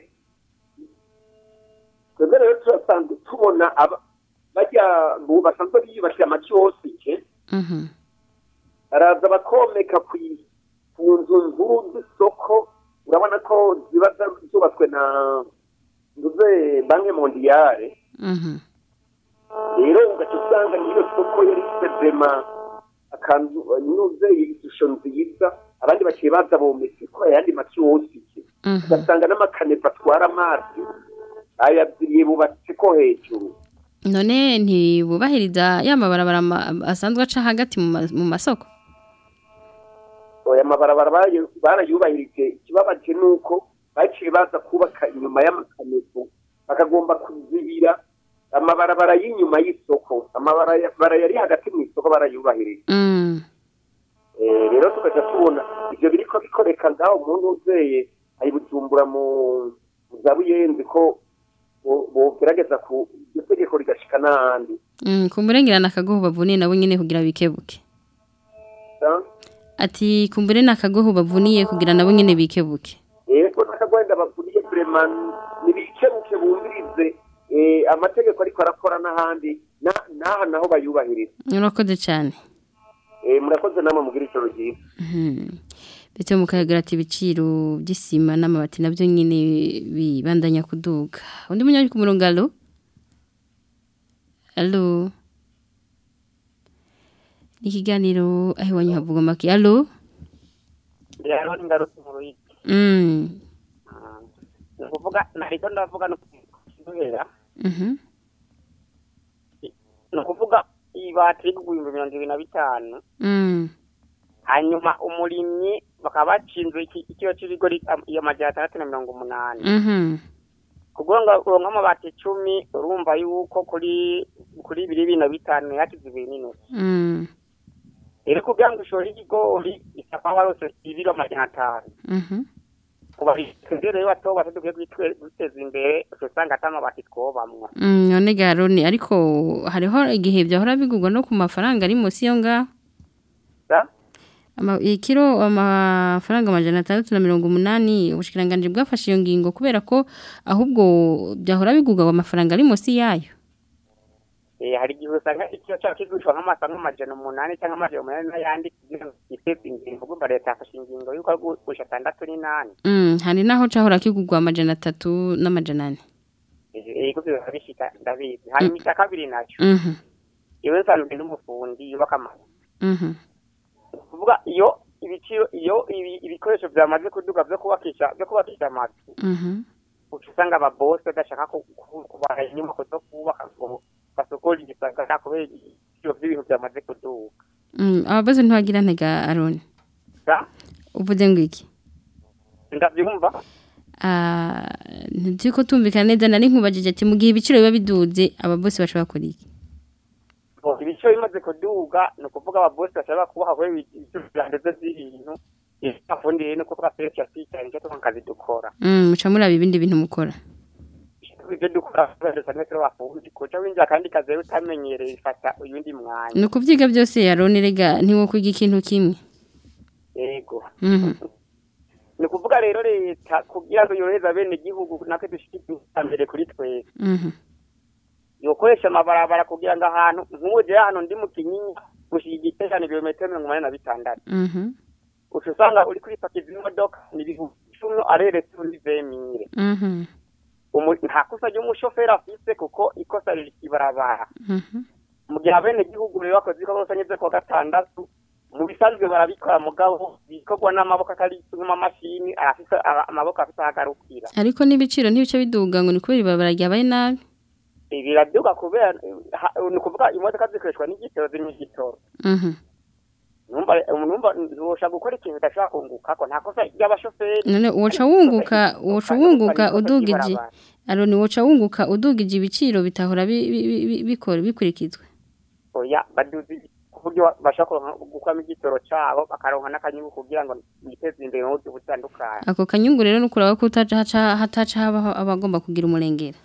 twebwe rero turasanzwe tubona aba bajya mu basanzwe biyubakira amakiyosike Mhm. araza bakomeka ku i- ku nzu nkuru z'isoko urabona ko ziba za- zubatswe na nduze banki mondiyare Mhm. rero ugaca usanga niyo soko yari ifite vema akanzu inuze ishusho nziza abandi baciye baza bometse ko ayandi makiyosike Mhm. ugasanga n'amakaneva atwara amazi bayabyiye bubatse ko hejuru none ntibubahiriza ya mabarabara ma- asanzwe aca hagati mu ma- mu masoko aya mabarabara barayu- barayubahirije ikibabaje ni uko baciye baza kubaka inyuma y'amakanezo bakagomba kuzibira amabarabara y'inyuma y'isoko amabarabara yari hagati mu isoko barayubahirije Mm. Eh, rero tukaja tubona ivyo biriko bikoreka ngaho umuntu uzeye ayibujumbura mu mu za buyenzi ko bo- bogerageza ku iryo tegeko rigashika n'ahandi Mm, kumburengera nakagoho bavuniye nabo nyene kugira bikebuke Sa? ati kumbure nakagoho bavuniye kugira nabo nyene bikebuke yego nakagwenda bavuniye vrema nibikebuke bumvirize eh, amategeko ariko arakora n'ahandi na- n'aha naho bayubahiriza urakoze cyane Eh, murakoze namwe mugira ijoro ryiza Mhm. ndetse mukayagira ati ibiciro by'isima n'amabati nabyo nyine bibandanya kuduga undi munyari ku murongo alo alo ni ikiganiro aho iwanyu havugwa make alo rero ingaruka mu ruyigi Mm. ni ukuvuga nariko ndavuga no kubera Mhm. ni ukuvuga ibati riri kugura ibihumbi mirongo ibiri na bitanu Mm. hanyuma umurimyi bakaba bacinze iki- ikiro c'ibigori am- iyo majana atandatu na mirongo umunani Mhm. kugira ngo uronke amabati icumi urumva yuko kuri kuri bibiri bibiri na bitanu yakize ibiri n'inusu Mm. rero kugira ngo ushore ikigori bisaba warose ibiro amajana atanu Mhm. kubahiriza rero bato bato dukwiye kwitwe- kwiteza imbere usanga ata mabati twobamwo Mm, none garoni ariko hariho igihe byahora bigurwa no ku mafaranga ari munsi yo ngaho Sa? Ama, ikiro amafaranga amajana atandatu na mirongo umunani ubushikiranganji bwafashe iyo ngingo kubera ko ahubwo byahora bigurwa amafaranga ari munsi yayo Eh, hari igihe usanga ikiro cyacu kigurishwa nk'amasa nk'amajana umunani cyangwa amajana umunani n'ayandi kugira ngo giteze imbere kuko leta yafashe ingingo y'uko ari gurisha atandatu n'inani mm, hari naho cahora kigurwa amajana atatu n'amajana ane yego biba bishika ndabizi hanyuma icya kabiri nacyo Mhm, iwe nsanzwe n'umufundi yubaka amazu mhm, Ni ukuvuga iyo ibiciro iyo ibi- ibikoresho byamaze kuduga byo kubakisha byo kubakisha amazu mhm. uca usanga ababose badashaka ku- ku- kubara inyubako zo kubaka ngo basokore igisagara kubera ibiciro by'ibintu byamaze kuduga Mm, ababaze ntiwagira ntega aroni Sa? uvuze ngo iki ndabyumva Ah, ntituriko tumvikana neza nari nkubajije ati mu gihe ibiciro biba biduze ababosi baca bakora iki Ngo ibiciro bimaze kuduga ni ukuvuga ababose bashaka kubaha kubera ibiciro byandeze by'ibintu afundi rero ni ukuvuga serivisi yasicyane icyo tuba akazi dukora Mm, muca muri ibindi bintu mukora ibyo dukora kubera dusanzwe turi abafundi kuca winjira kandi kazi rero utamenyereye bifata uyundi mwanya ni ukuvyiga byose aroni rega ntiwokwiga ikintu kimwe yego Mhm. ni ukuvuga rero leta kugira ngo yorohereze abene igihugu natwe dushike iterambere kuri twese Mhm. yokoresha amabarabara kugira ngo ahantu nk'uje hano ndi mu kinyinya gushika igiterane ibirometero mirongo umunani na bitandatu Mhm. uca usanga uri kuri pakiza imodoka ni ibihumbi icumi areretse undi vemire Mhm. Umu- nta kosa ry'umushoferi afise kuko ikosa riri ibarabara Mhm. mu gihe abene gihugu rero bakoze ibikorwa rusange byo kuwa gatandatu mu bisanzwe barabikora mugabo bikorwa n'amaboko atari nk'amamashini arafise ara- amaboko afise aho agarukira ariko n'ibiciro ntibice biduga ngo ni kubera ibarabara ryabaye nabi biraduga kubera ha- ni ukuvuga imodoka zikoreshwa n'igitoro zirimo igitoro Mhm. numva numva ntiwosha gukora ikintu udashobora kunguka ko nta kosa ry'abashoferi none woca wunguka woca wunguka udugije aroni woca wunguka udugije ibiciro bitahora bi- bi- bi- bi- bikora bikurikizwa oya baduzi ku buryo bashobora kuronka- gukuramo igitoro cabo bakaronka n'akanyungu kugira ngo biteze imbere mu buryo butandukanye ako kanyungu rero nukuraba ko utaca haca hataca habaho abagomba kugira umurengera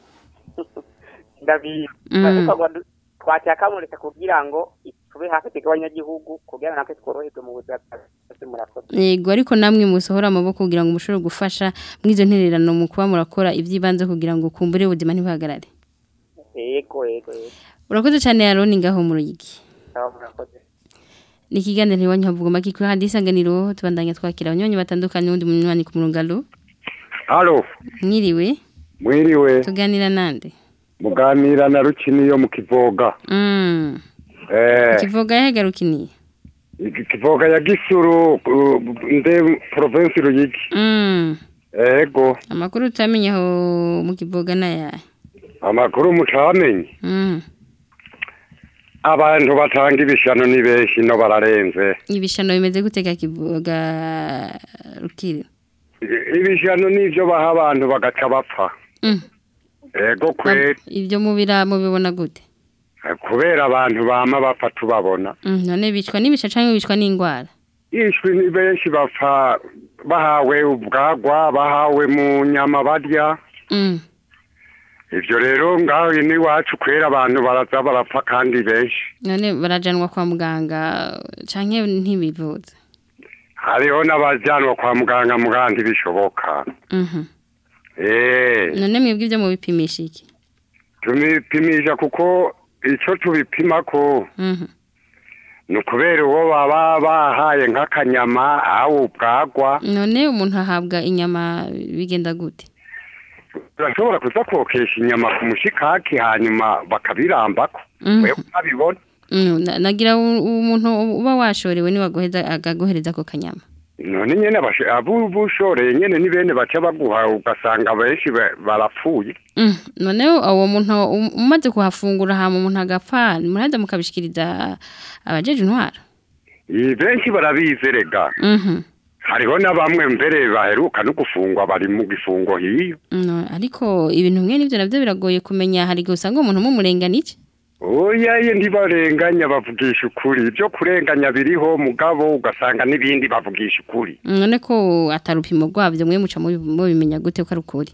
ndabizi Mm. ariko ngo du- twacyakamurika kugira ngo tube hafi tw'abanyagihugu kugira ngo natwe tworoherwe mu buzima bwacu murakoze yego ariko namwe musohora amaboko kugira ngo mushobore gufasha mw'izo ntererano mu kuba murakora iby'ibanze kugira ngo kumbure ubuzima ntibuhagarare yego yego yego urakoze cyane aroni ngaho mu ruyigi aho murakoze ni ikiganiro ntiwanyu havuga make kuri handi isanganiro tubandanya twakira abanywanyi batandukanye n'undi munywanyi ku murongo alo halo mwiriwe mwiriwe tuganira nande muganira na rukini yo mu kivoga mm. eh kivoga yahagarukiniye kivoga ya gisuru uh, nde province ruyigi mm. ego amakuru utamenye aho mu kivoga n'ayahe amakuru mucamenye Mm. abantu batanga ibishano ni benshi no bararenze ibishano bimeze gutega kivoga rukiri I- ibishano nivyo baha abantu bagaca bapfa Mm. ego kweri ibyo mubira mubibona gute kubera abantu bama bapfa tubabona Mm, none bicwa n'ibisha canke bicwa n'ingwara ishwi ni benshi bapfa bahawe ubwagwa bahawe mu nyama barya Mm. ivyo rero ngaho n'iwacu kwera abantu baraza barapfa kandi benshi none barajanwa kwa muganga canke ntibivuza hariho n'abajanwa kwa muganga muganga ntibishoboka Mhm. eh none mwebwe ibyo mubipimisha iki tubipimisha kuko ico tubipimako Mhm. ni ukubera uwo baba bahaye nk'akanyama aho ubwagwa none umuntu ahabwa inyama bigenda gute urashobora kuza kokesha inyama ku mushikaki hanyuma bakabirambako Mhm. wewe ukabibona Mm, na- nagira u- umuntu uba washorewe ni wagoheza agagohereza ako kanyama none nyene abashe- abo bushoreye nyene ni bene baca baguha ugasanga benshi ba- barapfuye Mm, none uwo muntu um- umaze kuhafungura hama umuntu agapfa muraheza mukabishikiriza abajeje intwara Iyi benshi barabizerega Mhm. hariho na bamwe mbere baheruka no gufungwa bari mu gifungo hiyo No, ariko ibintu mwe nivyo navyo biragoye kumenya hari igihe usanga umuntu mumurengana iki oya ye ntibarenganya bavugisha ukuri ibyo kurenganya biriho mugabo ugasanga n'ibindi bavugisha ukuri none ko atarupimo rwavyo mwe muca mubi- mubimenya gute ko ari ukuri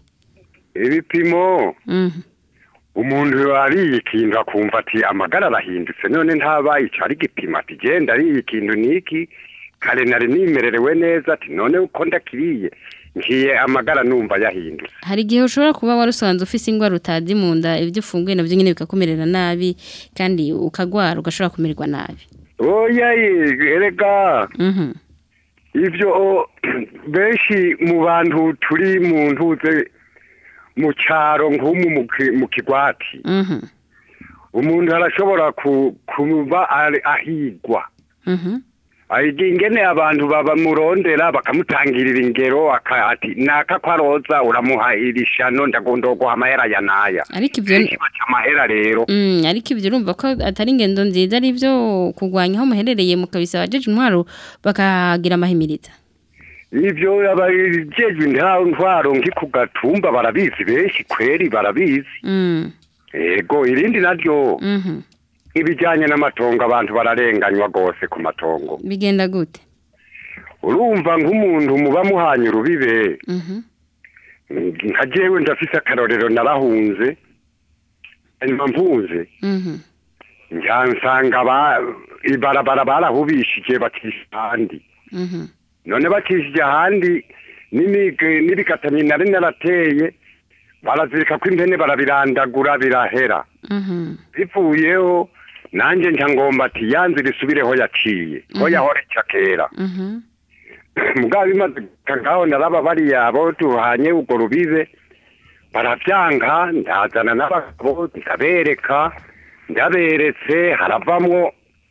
ibipimo Mhm. umuntu ariye ikintu akumva ati amagara arahindutse none ntabaye ico ari igipimo ati genda ariye ikintu niki kare nari nimererewe neza ati none uko ndakiriye ngiye amagara numva yahindutse hari igihe ushobora kuba warusanze ufise ingwara utazi mu nda ibyo ufunguye navyo nyene bikakumerera nabi kandi ukagwara ugashobora kumererwa nabi oya ye erega Mhm. ivyo benshi mu bantu turi mu ntuze mu cyaro nk'umu mu ki- mu kigwati Mhm. umuntu arashobora ku- kuba ari- ahigwa Mhm. Aigi ingene abantu babamurondera bakamutangirira ingero aka- ati naka ko aroza uramuha irishano ndagondoguha amahera ya naya ariko ivyo benshi baca amahera rero Mm, ariko ibyo urumva ko atari ingendo nziza ari byo kurwanya aho muherereye mukabisaba abajeje intwaro bakagira amahimiriza ivyo abajejwe intwaro nki ku gatumba barabizi benshi kweri barabizi Mm. ego irindi naryo Mhm. ibijyanye n'amatongo abantu bararenganywa rwose ku matongo bigenda gute urumva nk'umuntu muba muhanye urubibe Mhm. nka jewe ndafise akarorero narahunze hanyuma mpunze Mhm. nyansanga ba ibarabara barahubishije bacisha ahandi Mhm. none bacishije ahandi n'imige- n'ibikatanye nari narateye barazirika ko impene barabirandagura birahera Mhm. bivuyeho nanjye nca ngomba ati yanze risubireho yaciye ho Mhm. yahora ica kera Mhm. mugabo bimaze ngaho naraba bariya abo tuhanye urwo rubibe baravyanka ndazana n'abagabo ndabereka ndaberetse haravamwo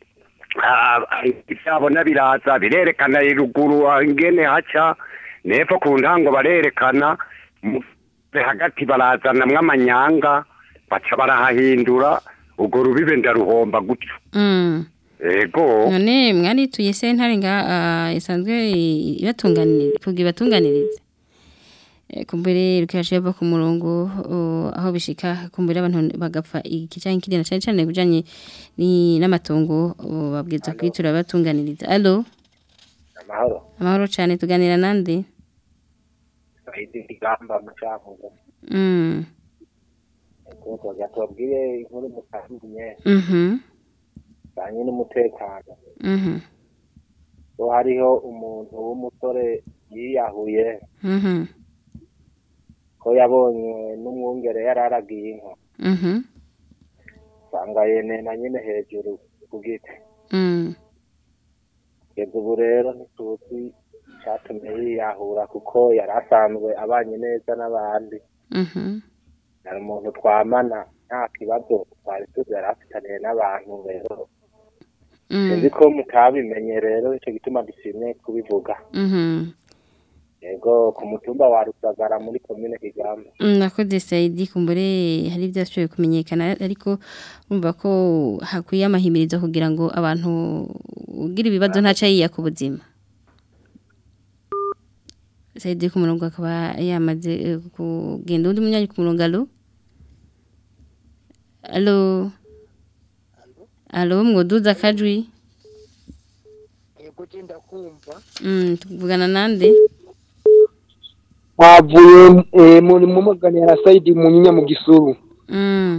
ah, ivyabona biraza birerekana iruguru ah, ingene haca nepfo ku ntango barerekana mu- hagati barazanamwo amanyanga baca barahahindura urwo rubibe ndaruhomba gutyo Mm. ego none mwarituye sentare nga ah, isanzwe ibatunganiriza kugira ibatunganirize Eh, kumbere rukashe bava ku murongo oh, aho bishika kumbere abantu bagapfa ikijanye kiri na cyane cyane kujanye ni n'amatongo oh, babwiza kwitura batunganiriza allo amahoro amahoro cyane tuganira nande ahidi igamba mucavuga mm kuko gatubwire inkuru mutandukanye mhm banye n'umutekano mhm ko hariho umuntu w'umusore yiyahuye mhm ko yabonye n'umwungere yari aragiye inka mhm usanga yenena nyine hejuru ku giti mm kugeza ubu rero ntituzi icyatumye yiyahura kuko yari asanzwe abanye neza n'abandi mhm hari umuntu twamana nta kibazo twari tuzi yari afitaniye n'abantu rero Mm. sinzi ko mutabimenye rero icyo gituma dushimye kubivuga mhm yego ku mutumba wa rusagara muri komine kigamba nakoze sayidi kumbure hari byashoboye kumenyekana ariko urumva ko hakwiye amahimirizo kugira ngo abantu ugira ibibazo ntaca yiya ku buzima sayidi ku murongo akaba yamaze eh, kugenda undi munyanyi ku murongo alo alo alo mwoduza akajwi yego genda kumva Mm, tuvugana nande havuye eh, muri mu maganira na Saidi Munyinya mu gisuru Mm.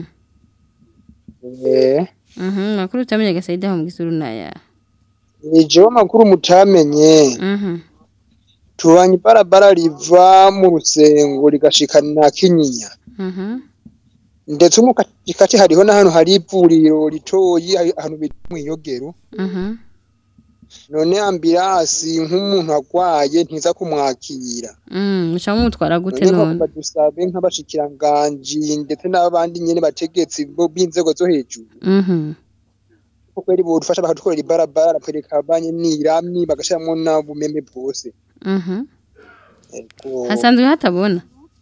eh Mhm, makuru utamenye gasayidi aho mu gisuru naya. jewe makuru mutamenye Mhm. tubanye barabara riva mu rusengo rigashikana na kinyinya Mhm. ndetse mu katikati hariho n'ahantu hari ivuriro ritoyi hari- ahantu bita mwiyogero Mhm. none ambirasi nk'umuntu agwaye ntiza kumwakira Mm, muca mutwara gute none none? nko dusabe nk'abashikiranganji ndetse n'abandi nyene bategetsi bo b'inzego zo hejuru Mhm. ko kweri bodufasha bakadukorera ibarabara bakwereka abanye n'irami bagashiramwo n'ubumeme bwose Mhm. Ego. Hasanzwe hatabona.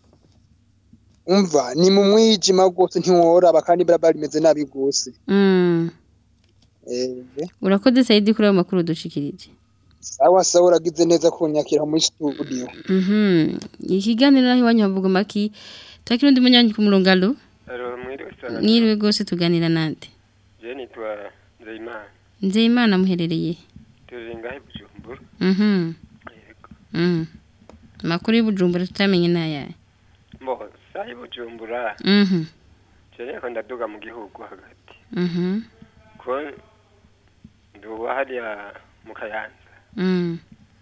umva ni mu mwijima rwose ntiworaba kandi ibarabara rimeze nabi rwose Mm. Eh, Urakoze sayidi kuri ayo makuru dushikirije. sawa sawa uragize neza kunyakira muri studio Mhm. Ikiganiro naho iwanyu havuga maki. Takira undi munyanyi ku murongo alo. Alo, mwiriwe sana. Niriwe gose tuganira nande. Je nitwa Nzeyimana. Nzeyimana muherereye. Turi ngahe Bujumbura. Mhm. Mhm. Makuru y'ubujumbura tutamenye nayaye. Mbo, sahi Bujumbura. Mhm. Je niko ndaduga mu gihugu hagati. Mhm. Ko nduba hariya mu Kayanza. Mhm.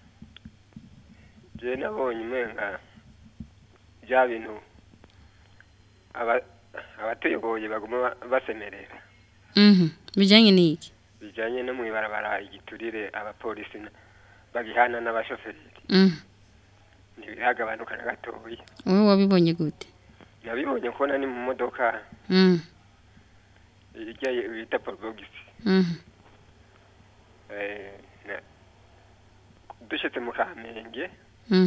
Je nabonye umenga bya bintu aba abatuyoboye baguma ba- basemerera Mhm. Bijanye niki? bijanye no mwibarabara igiturire abapolisi na- bagihana n'abashoferi Mhm. ntibiragabanuka na gatoya Wowe wabibonye gute? nabibonye kubona ni mu modoka Mhm. irya bita porobogisi Mhm. Eh, na- dushitse mu kamenge Mhm.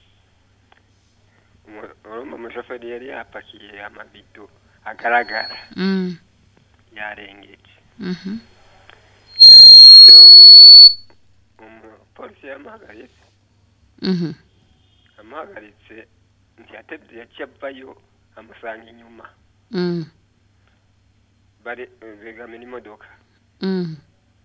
umu- urumva umushoferi yari yapakiye amabido agaragara Mhm. yarengeje Mhm. rero umu- umupolisi yamuhagaritse Mhm. amuhagaritse ntiyatebye yaciye avayo amusanga inyuma Mhm. bari begamira imodoka Mhm.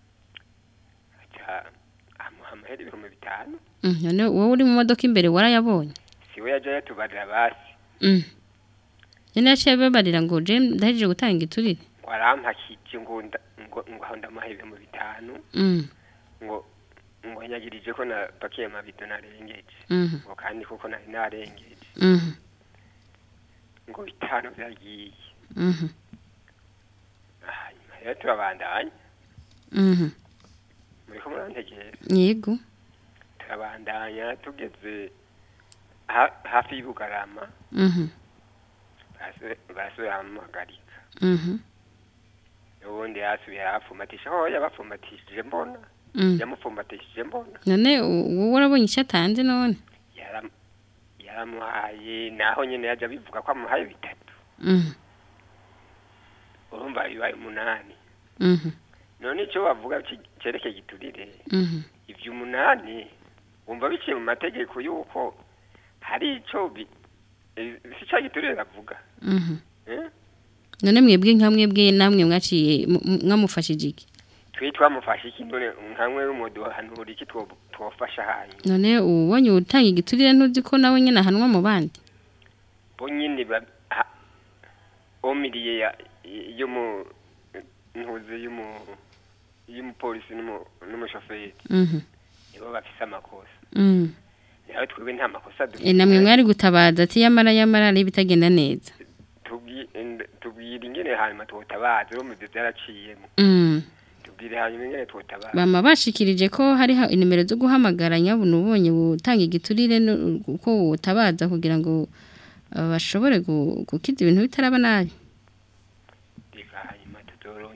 aca amuha amahera ibihumbi bitanu Mhm. None wowe uri mu modoka imbere warayabonye? siwe yaja yatubarira basi Mhm. Yene yaciye babarira ngo je ndahejeje gutanga igiturire. ngo arampakije ngo nda- ngo ngo aho ndamuha ibihumbi bitanu Mhm. ngo ngo nyagirije ko napakiye amabido narengeje Mhm. ngo kandi kuko nari narengeje Mhm. ngo bitanu byagiye Mhm. hanyuma rero turabandanya Mhm. muriko murantegera Yego. turabandanya tugeze ha- hafi y'ubugarama Mhm. barasubira- barasubira bamuhagarika Mhm. ubundi yasubiye arapfumatisha aho yabapfumatishije mbona Mm. yamupfumatishije mbona None u- wowe urabonye icyo atanze none? Yaram- yaramuhaye naho nyine yaje abivuga ko amuhaye bitatu Mhm. urumva bibaye umunani Mhm. none icyo bavuga ki- cerekeye igiturire Mhm. ivyo umunani wumva biciye mu mategeko y'uko hari ico bi- eh, si ca giturire bavuga Mhm. eh? None mwebwe nka mwebwe namwe mwaciye mu- mu- mwamufashije iki? twe twamufashe iki none nkamwe w'umuduhanura iki two- twofasha hanyu None ubonye utanga igiturire ntuzi ko nawe nyine ahanwa mu bandi? bo nyine ba- ha- omiriye ya yo mu ntuze y'umu y'umupolisi n'umu- n'umushoferi Mhm. nibo bafise amakosa Mhm. nawe twebwe nta makosa E namwe mwari gutabaza ati yamara yamara ari bitagenda neza. tubwi- end- tubwire ingene hanyuma twotabaza bo mu byo byaraciyemo Mhm. tubwire hanyuma ingene twotabaza Bama bashikirije ko hari ha- inimero zo guhamagara nyabuna ubonye gutanga igiturire no- uko utabaza kugira ngo uh, bashobore gu- gukiza ibintu bitaraba nabi. reka hanyuma tuzorondera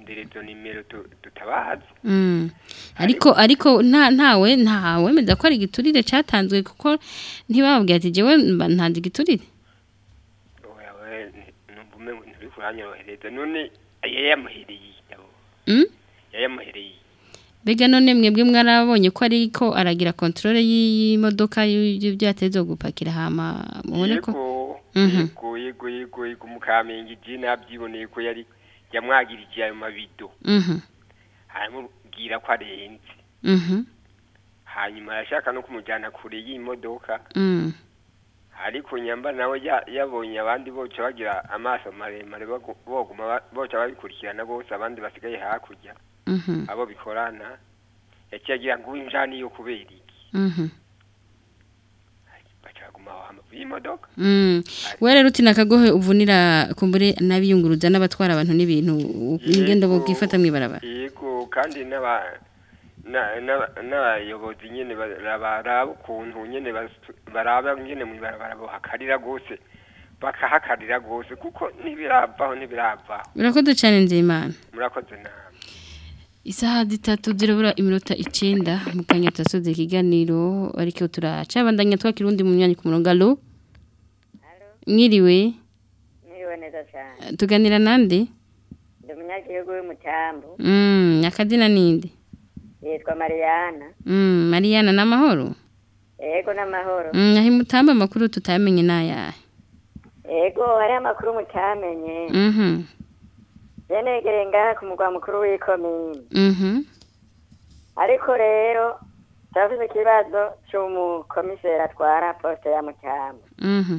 kurondera izo nimero tu- tutabazi Mm. ariko ariko nta ntawe ntawe meza ko ari igiturire cyatanzwe kuko ntibababwira ati jewe mba ntanze igiturire wewe numva umengo nturi kuranyorohereza none yayamuhereye abo Mm? yayamuhereye Bega none mwebwe mwarabonye ko ariko aragira controle y'imodoka y'ibyo yateze gupakira hama mubone ko yego Mhm. yego yego yego yego mukamenge je nabyiboneye ko yari yamwagirije ayo mabido Mhm. aramubwira ko arenze Mhm. hanyuma arashaka no kumujyana kure y'imodoka Mm. ariko nyamba nawe ya- yabonye abandi boca bagira amaso maremare bagu- boguma ba- boca babikurikirana bose abandi basigaye hakurya Mhm. abo bikorana yaciye agira ngo winjani yo kubera iki Mhm. bacaguma aho hamavu y'imodoka Mm. We rero uti nakagohe uvunira kumbure nabiyunguruza n'abatwara abantu n'ibintu ingendo bogifata mwibarabara. yego kandi n'aba na- n'aba- n'abayobozi nyene bara- baraba ukuntu nyene bas- baraba nyene mwibarabara bohakarira gose bakahakarira gose kuko ntibiravaho ntibiravaho Urakoze cyane nzimana. murakoze nawe Isaha zitatu zirabura iminota icenda mu kanya tasoze ikiganiro ariko turacabandanya twakirundi mu myanya ku murongo alo Mwiriwe Mwiriwe neza cyane. tuganira nande Ndi umunyagihugu w'umutambu. Mm akadina ninde Yitwa Mariana. Mm Mariana namahoro Ego n'amahoro. Mm ahi mutamba amakuru tutamenye nayahe Ego hari amakuru mutamenye. Mhm Yenegereye ngaha ku mugwa mukuru w'ikomine. Mhm Ariko rero turafite ikibazo cy'umukomiseri atwara poste ya Mutambu. Mhm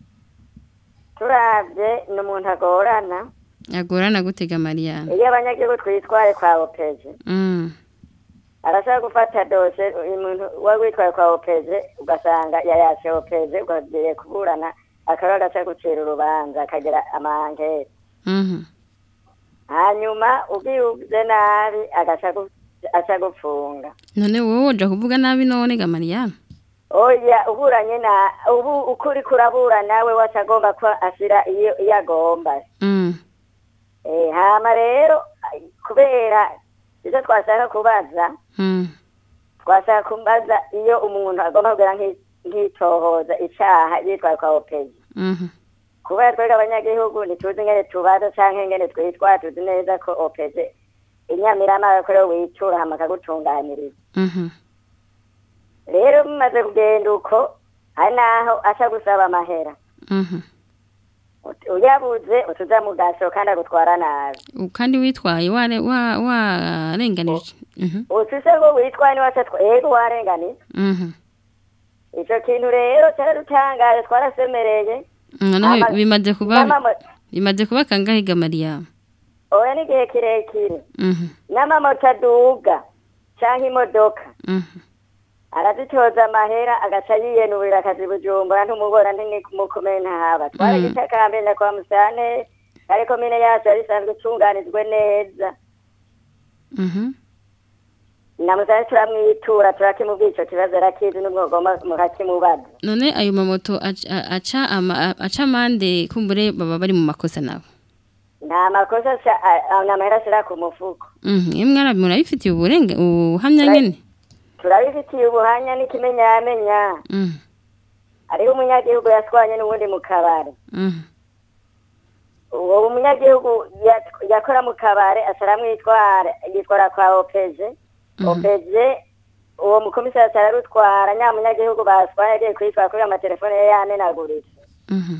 Turavye ni umuntu agorana. agorana gutega Mariana Iyo abanyagihugu twitwaye kwa opeje. Mm arashaka gufata dose umuntu wari witwaye kwa opeje ugasanga yayashe opeje ugagiye kuburana akaba agashaka gucira urubanza akagira amankete Mhm hanyuma ubwibuze nabi agashaka aca gupfunga none wowe uja kuvuga nabi none ga Mariana oya uburanye na ubu ukuri kurabura nawe waca agomba ko ashira iyo iyo agomba Mm eh hama rero kubera icyo twashaka kubaza Mm twashaka kubaza iyo umuntu agomba kugira nk'i- nk'itohoza icaha yitwaye kwa opeji Mhm kubera twebwe abanyagihugu ntituzi ingene tubaza canke ingene twitwara tuzi neza ko opeji inyamirama ko rero witura hama akagutunganiriza Mhm rero bimaze kugenda uko hari naho aca gusaba amahera Mhm Ut- uyabuze utuza mu gasho kandi agutwara nabi U- kandi witwaye ware wa warenganije Mhm ufise ngo witwaye niwe aca twa- ego warenganije Mhm ico kintu rero caradutangaje twarasemereye noneho Ama- bimaze kuba n'amamo- bimaze kuba kangahe ga Mariana oya n'igihe kirekire Mhm n'amamoto aduga canke imodoka Mhm arazitoza amahera agaca yiyenurira akazi bujumbura ntumubona ntimumukomeye ntahaba twaragitakambenda kwa musane kari komine yacu yari isanzwe itunganijwe neza Mhm na musane turamwitura turakimubwira ico kibazo arakizi n'umwogoma mukakimubaza none ayo mamoto aca aca ama- aca amande kumbure baba bari mu makosa nabo nta makosa aca- a- a- n'amahera ashira ku mufuko Mhm imwe arabi murabifitiye uburenga ubuhamya Right. nyene turabifitiye ubuhanya n'ikimenyamenya Mhm hariho umunyagihugu yatwanye n'ubundi mu kabari Mhm uwo munyagihugu yat- yakora mu kabare asaramwitwara yitwara kwa opeje opeje uwo mukomisari acararutwara nya munyagihugu baswaye yagiye kwitwara kuri amatelefone ye yamenaguritse Mhm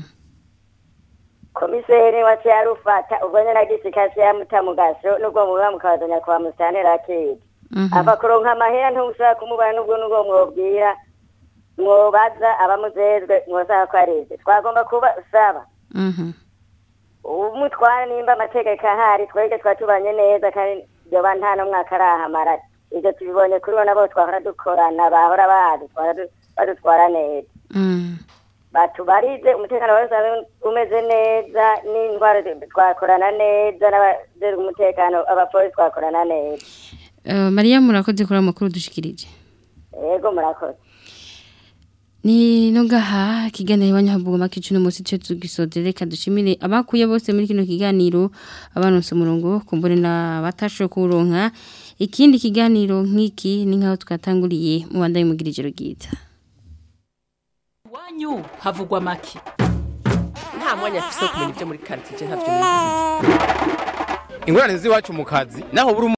komiseri waciye arufata ubwo nyene agisikasi yamuta mu gasho n'ubwo muba mukabazanya kwa musitanteri akidi Mhm ava kuronka amahera ntushobora kumubara n'ubwo n'ubwo mwobwira mwobaza abamuzezwe mwosaba ko arize twagomba kubasaba Mhm umutwara nimba amategeko ahari twebwe twaba tubanye neza kandi yoba nta n'umwaka arahamara ibyo tubibonye kuri bo nabo twahora dukorana bahora badutwara du- badutwara neza Mhm batubarize umutekano wari usanzwe umeze neza n'indwara zi- twakorana neza n'abajejwe umutekano abapolisi twakorana neza Eh, Maria murakoze kuri amakuru dushikirije yego murakoze Ni nongaha kiganiro iwanyahavuga makicu no musi cyo tugisodere kadushimire abakuye bose muri kino kiganiro abanonse umurongo kumbure na batasho kuronka ikindi kiganiro nk'iki ni nkaho twatanguriye mu bandaye mugira ijoro ryiza Iwanyu havugwa make. nta mwanya afise wo kumenya ibyo muri quartier ntavyo nizi ingorane z'iwacu mu kazi naho buri